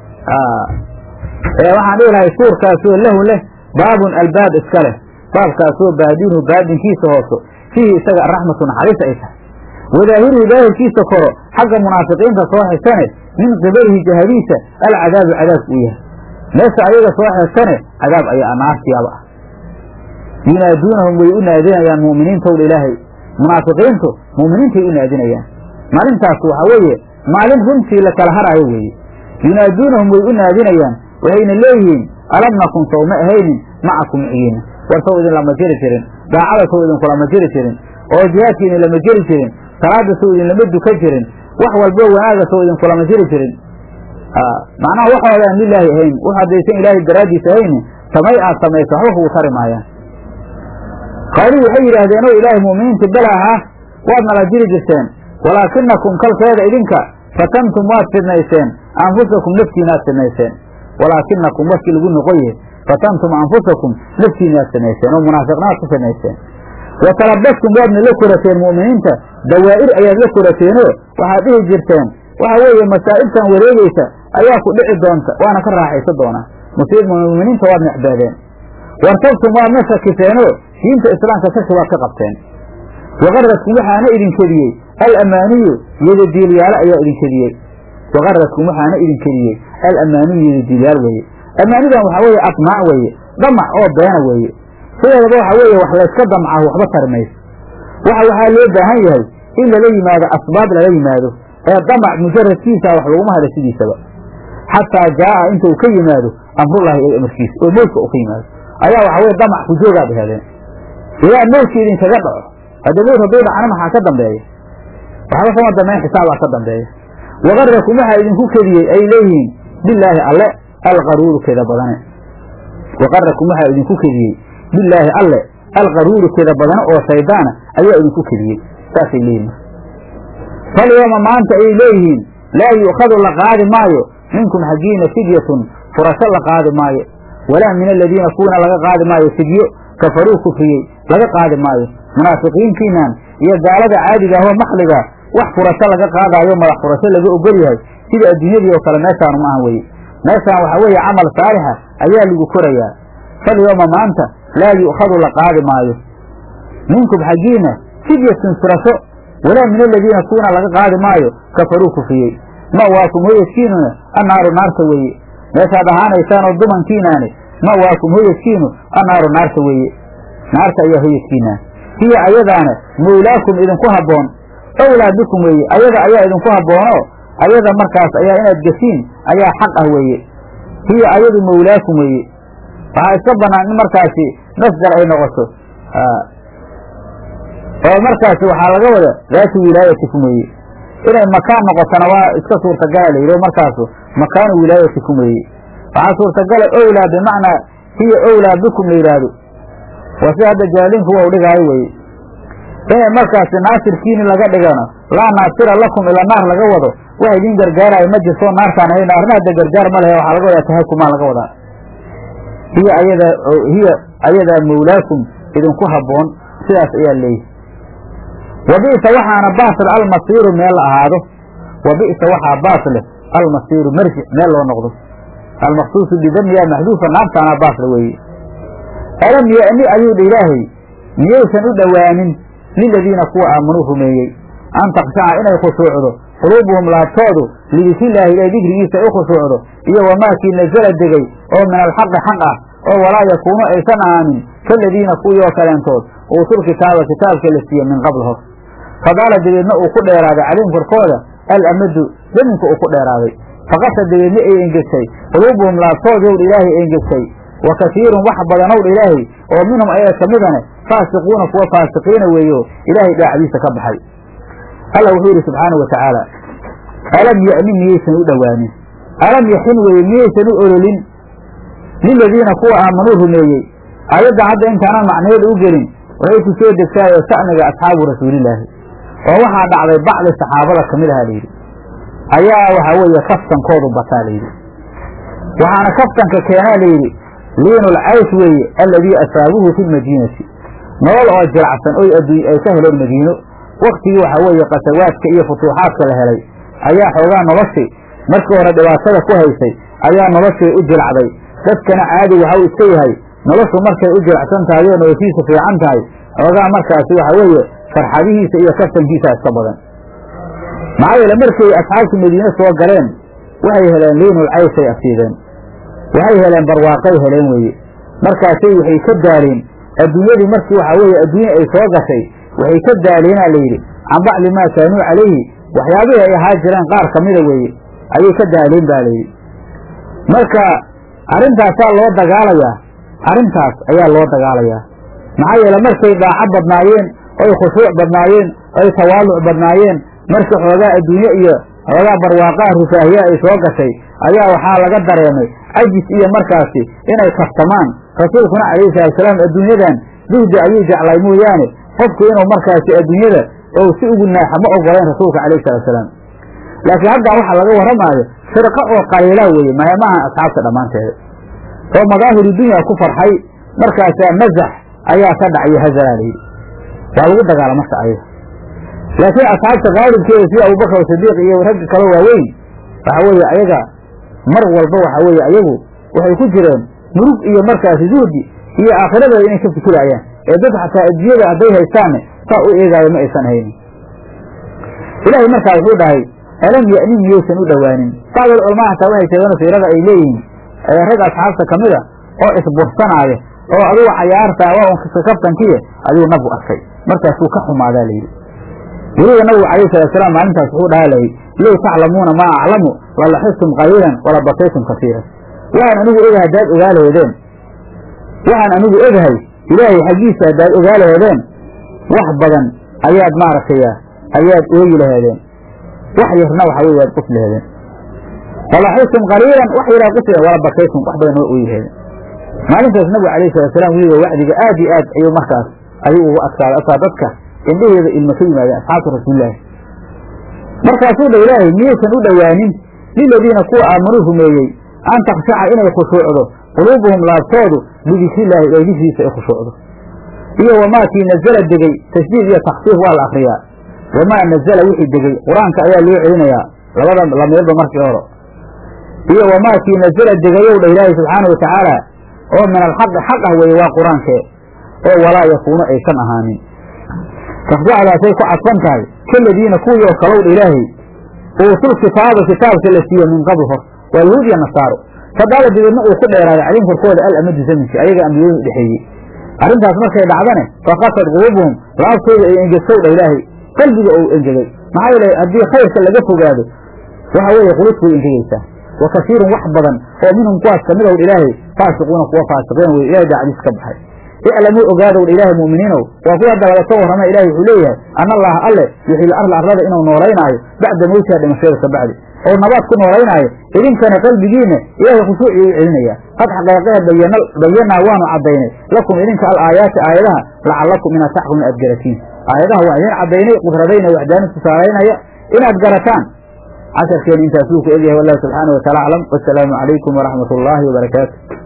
waxaan dhihi lahay suurkaasoo lahu leh baabun albaab iska leh baabkaasoo baadinuhu baadinkiisa hooso fiihi isaga araxmatu naxariis ay tahay wadaahiruhu daahirkiisa koro xagga munaafiqiinta soo xigtane min qibalihi jahadiisa alcadaabu cadaabku u yahay meesha ayaga soo xigtane cadaab ayaa naartiyaaba ah yunaaduunahum way u naadinayaan mu'miniintowdha ilaahay munaafiqiintu mu'miniintay u naadinayaan maalintaas waxaa weeye maalin runtii la kala haraayo weeye yunaaduunahum way u naadinayaan waxayna leeyihiin alam nakun sow ma ahaynin macakum micigiina war sow idin lama jiri jirin daacada sow idinkulama jiri jirin oo jihaadkiina lama jiri jirin salaada sow idin lama duka jirin wax walbo wanaaga sow idinkulama jiri jirin macnaha waxooda aan lilaahi ahayn wax haddaysan ilaahay daraaddiis ahaynin samay aad samayso waxba kugu tari maayaan qaaluu waxay yidhaahdeen o ilaahay mu'miniinta belaha waad nala jiri jirteen walaakinakum kalkeeda idinka fatantum waad fidnayseen anfusakum naftiinaad fidnayseen walaakinakum markii lagu noqon yahay fatantum anfusakum naftiinaad fidnayseen oo munaafiqnaad ku fidnayseen wa talabastum waadna la korateen mu'miniinta dawaa'ir ayaad la korateenoo waxaad dhihi jirteen waxa weeye masaa'ibtan wareegeysa ayaa ku dhici doonta waana ka raaxaysan doonaa musiib mu'miniinta waad necbaadeen wartabtum waadna shakiseenoo diinta islaamka shaki waad ka qabteen waqaradkum waxaana idin kediyey alamaaniyu yadadiilyaalo ayaa idin kediyey waqaradkum waxaana idin kediyey alamaaniyu yadadiilyaal weeye amaanidan waxaa weeye admaac weeye damac oo beena weeye sideedaba waxa weeye wax layska damcaho waxba tari mayso waxa waxaa loo baahan yahay in lala yimaado asbaab lala yimaado ee damac mujaradkiisa wax laguma hada sidiisaba xataa jaaa inta uu ka yimaado amrullaahi ee amarkiisa oo mowdka uu ka yimaado ayaa waxa weye damac ku joogaad heleen ilaa mowdka idinkaga dhaco hadda mowd hadduu dhacna maxaa ka dambeeya waxba kama dambeyn xisaabaa ka dambeeya waqarakum waxaa idinku kediyey ay leeyihiin bilaahi alle alqaruuru keda badane waqarakum waxaa idinku kediyey bilaahi alle alqaruuru keda badane oo shaydaana ayaa idinku kediyey saasay leeyihin falyooma maanta ayay leeyihiin laa yu'khadu la qaadi maayo minkum xaggiina fidyatun furasho la qaadi maayo walaa min aladiina kuwana laga qaadi maayo fidyo kafaruu kufriyey laga qaadi maayo munaafiqiintiinan iyo gaalada caadiga ahoo maxliga wax furasho laga qaadaayo madax furasho laga ogol yahay sida adduunyadii oo kale meeshaanu ma ahan weye meeshaan waxaa weeye camal saalixa ayaa lagu korayaa falyooma maanta laa yu'khadu la qaadi maayo minkum xaggiina fidyatun furasho walaa min aladiina kuwana laga qaadi maayo kafaruu kufriyey ma'waakum hoyadkiinuna annaaru naarta weeye meeshaad ahaanaysaan oo dumankiinaani ma'waakum hoyadkiinu annaaru naarta weeye naarta ayaa hoyadkiinaan hiya ayadaana mawlaakum idinku habboon awlaa bikum weeye ayada ayaa idinku habboonoo ayada markaas ayaa inaad gesiin ayaa xaq ah weeye hiya ayadu mawlaakum weeye waxaa iska bannaan in markaasi masdar ay noqoto oo markaasi waxaa laga wada daatu wilaayatikum weeye inay makaan noqotona waa iska suurtagala la yidhi markaasu makaanu wilaayatikum weeye waxaa suurtagala owlaa bimacnaa hiya owlaa bikum la yidhaahdo waa si hadda jaalinku wa u dhigaayo weye inay markaasi naasirkiini laga dhigano laa naasira lakum ila naar laga wado wax idin gargaarayo ma jirto naartaan ay naarna hadda gargaar ma lehe waxaa laga wadaa tahakumaa laga wadaa hiya ayada hiya ayadaa mawlaakum idinku habboon sidaas ayaa leeyihi wa bi'sa waxaana baasil almasiiru meel la ahaado wa bi'sa waxaa baas leh almasiiru marjic meel loo noqdo almaqsuusu bidamiyaa maxduufa naartaana baasle weeye alam ya'ni ayuu dha ilaahay miyaysan u dhowaanin liladiina kuwa aamanuu rumeeyey an takshaca inay khushuucdo quluubuhum laabtoodu lidikrilaahi ilahay dikrigiisa ay u khushuucdo iyo wamaakii nazala degay oo min alxaqi xaq ah oo walaa yakuunu aysan ahaanin kaladiina kuwii oo kaleentood uutul kitaaba kitaabka la siiye min qabl hor fadaala dabeedna uu ku dheeraaday calayhim korkooda alamadu daminka uu ku dheeraaday faqasa dabeedna ay engegtay quluubuhum laabtoodii owdha ilaahay engegtay wa kasiirun wax badanowdha ilaahay oo minhum ayaga ka midane faasiquuna kuwa faasiqiina weeyo ilaahay dhaacdiisa ka baxay alla wuxuu yidhi subxaana wa tacaala alam ya'ni miyaysan u dhowaanin alam yaxin weeye miyaysan u ololin liladiina kuwa aamanuu rumeeyey ayaddan hadda intaanan macnaheeda u gelin waxay ku soo degtaayoo sa'niga asxaabu rasuulilaahi oo waxaa dhacday bacdi saxaabada ka mid ahaa layidhi ayaa waxaa weeye kaftankoodu bataa layidhi waxaana kaftanka keenaa layidhi liinul caysh weeye alladii asaabuhu fi lmadiinati nolol oo jiracsan oy adduuny ay ka heleen madiino waktigii waxaa weeye qasawaadka iyo futuuxaadka la helay ayaa xoogaa noloshii markii hore dhibaatada ku haysay ayaa noloshii u jilacday dadkana caadi waxau iska yahay noloshu markay u jilacsan tahay oo noloshiisa fiican tahay xoogaa markaasi waxaa weeye farxadihiisa iyo kaftankiisa iska badan maxaa yeele markay asxaabtu madiine soo galeen waxay heleen liinul cayshay asiideen waxay heleen barwaaqay heleen weeye markaasay waxay ka daaleen adduunyadii markii waxaa weeye adduunya ay soo gashay waxay ka daaleenaa layidhi can bacdi maa kaanuu calayhi waxyaabihii ay ahaa jireen qaar ka mida weeye ayay ka daaleen ba layidhi marka arrintaasaa loo dagaalayaa arrintaas ayaa loo dagaalayaa maxaa yeele markay dhaaco badnaayeen oy khushuuc badnaayeen oy tawaaluc badnaayeen markii xoogaa adduunye iyo xoogaa barwaaqaha rufaahiya ay soo gashay ayaa waxaa laga dareemay cajis iyo markaasi inay kaftamaan rasuulkuna calayhi salaatusalaam adduunyadan zuhdi ayuu jeclay mooyaane qofku inuu markaasi adduunyada ou si ugu naaxa ma ogolayn rasuulka calayhi salaatusalaam laakiin haddan waxaa laga warramaayo firqo oo qaliilaa weeye maayamaha asxaabta dhammaanteeda oo madaahiru dunya ku farxay markaasaa mazax ayaa ka dhacayo hazalaa layidhi waa lagu dagaala marka ayaga laakiin asxaabta qaalibkeeda sida abubakar sadiiq iyo ragga kale waaweyn waxa weeye ayaga mar walba waxa weeye ayagu waxay ku jireen murug iyo markaasi zuhdi iyo aakhiradeeda inay ka fikiraayaan ee dad xataa adduunyada hadday haystaanne saa u eegaayo ma aysan haynin ilaahay markaa wuxuu dhahay alam ya'nin miyaysan u dhowaanin bacdal culamaa xataa waxay sheegeen siirada ay leeyihiin rag asxaabta ka mida oo isbursanaayo oo adugu cayaarta waa un kaftankiye ayuu nabigu arkay markaasuu ka xumaadaa layidhi weliba nabigu calayhi salaatusalaam maalintaas wuxuu dhahaa layidhi low taclamuuna maa aclamu lalaxistum qaliilan wala bataytum kasiiran waxaan anigu ogahay haddaad ogaa laheedeen waxaan anigu ogahay ilaahay xaggiisa haddaad ogaa laheedeen wax badan ayaad maaragtay ayaad ooyi laheedeen wax yarna waxa wey waad qus laheedeen walaxistum qaliilan wax yaraa qus wala bakaytum wax badan waa ooyi laheedeen maalintaas nabigu alayhi salaatusalaam weliba wacdiga aad iyo aad ayuu markaas ayuu ugu adkaaday asaa dadka indhaheeda ilma ka yimaadeen asxaabta rasuulilaahi markaasuu dha ilaahay miyaysan u dhowaanin liladiina kuwa aamanuu rumeeyey an takshaca inay khushuucdo quluubuhum laabtoodu lidikrilaahi eegisiisa ay khushuucdo iyo wamaakii nazala degey tashdiid iyo taksiif waa la akriyaa wamaa nazala wixii degey qur-aanka ayaa loo celinayaa labada lameelba markii hore iyo wamaakii nazala degayow dha ilaahay subxaana wa tacaala oo min alxaqi xaq ah weeye waa qur-aankee oo walaa yakuunu aysan ahaanin tafjacdaasay ku cadfan tahay kaladiina kuwii oo kalowdha ilaahay uutul kitaaba kitaabka la siiye min qabl hor waa yahuud iyo nasaaro fadaala dabeedna uu ku dheeraaday calayhim korkooda alamadu zaminki ayaga ambiyadu dhexeeyey arrintaas markay dhacdane fakasad quluubuhum laabtooda ay engegtowdha ilaahay qalbiga ou engegay maxaa yeele haddii khayrka laga fogaado waxa weeye qulubtu way engegeysaa wa kasiirun wax badan oo minhum kuwaas kamid ow ilaahay faasiquuna kuwa faasiqiin wey ilahay daacdiis ka baxay iclamuu ogaadowdha ilaahay mu'miniinow waa kuwa hadda laga soo warrama ilahay wuxuu leeyahay ana allaha alle yuxil arla arlada inuu noolaynaayo bacda mawtiha dhimashada ka bacdi oo nabaad ku noolaynaayo idinkana qalbigiinna ilaahay khushuucii u celinaya qad xaqeeqehe bayanaa waanu caddaynay lakum idinka al aayaati aayadaha lacallakum inaad taxkumun aad garatiin aayadaha waan idin caddaynay qudradayna waxdaani tusaalaynaya inaad garataan casharkeena intaasuu ku egyahay wallahu subxaana wa taala aclam wasalaamu calaykum waraxmat ullaahi wabarakaatu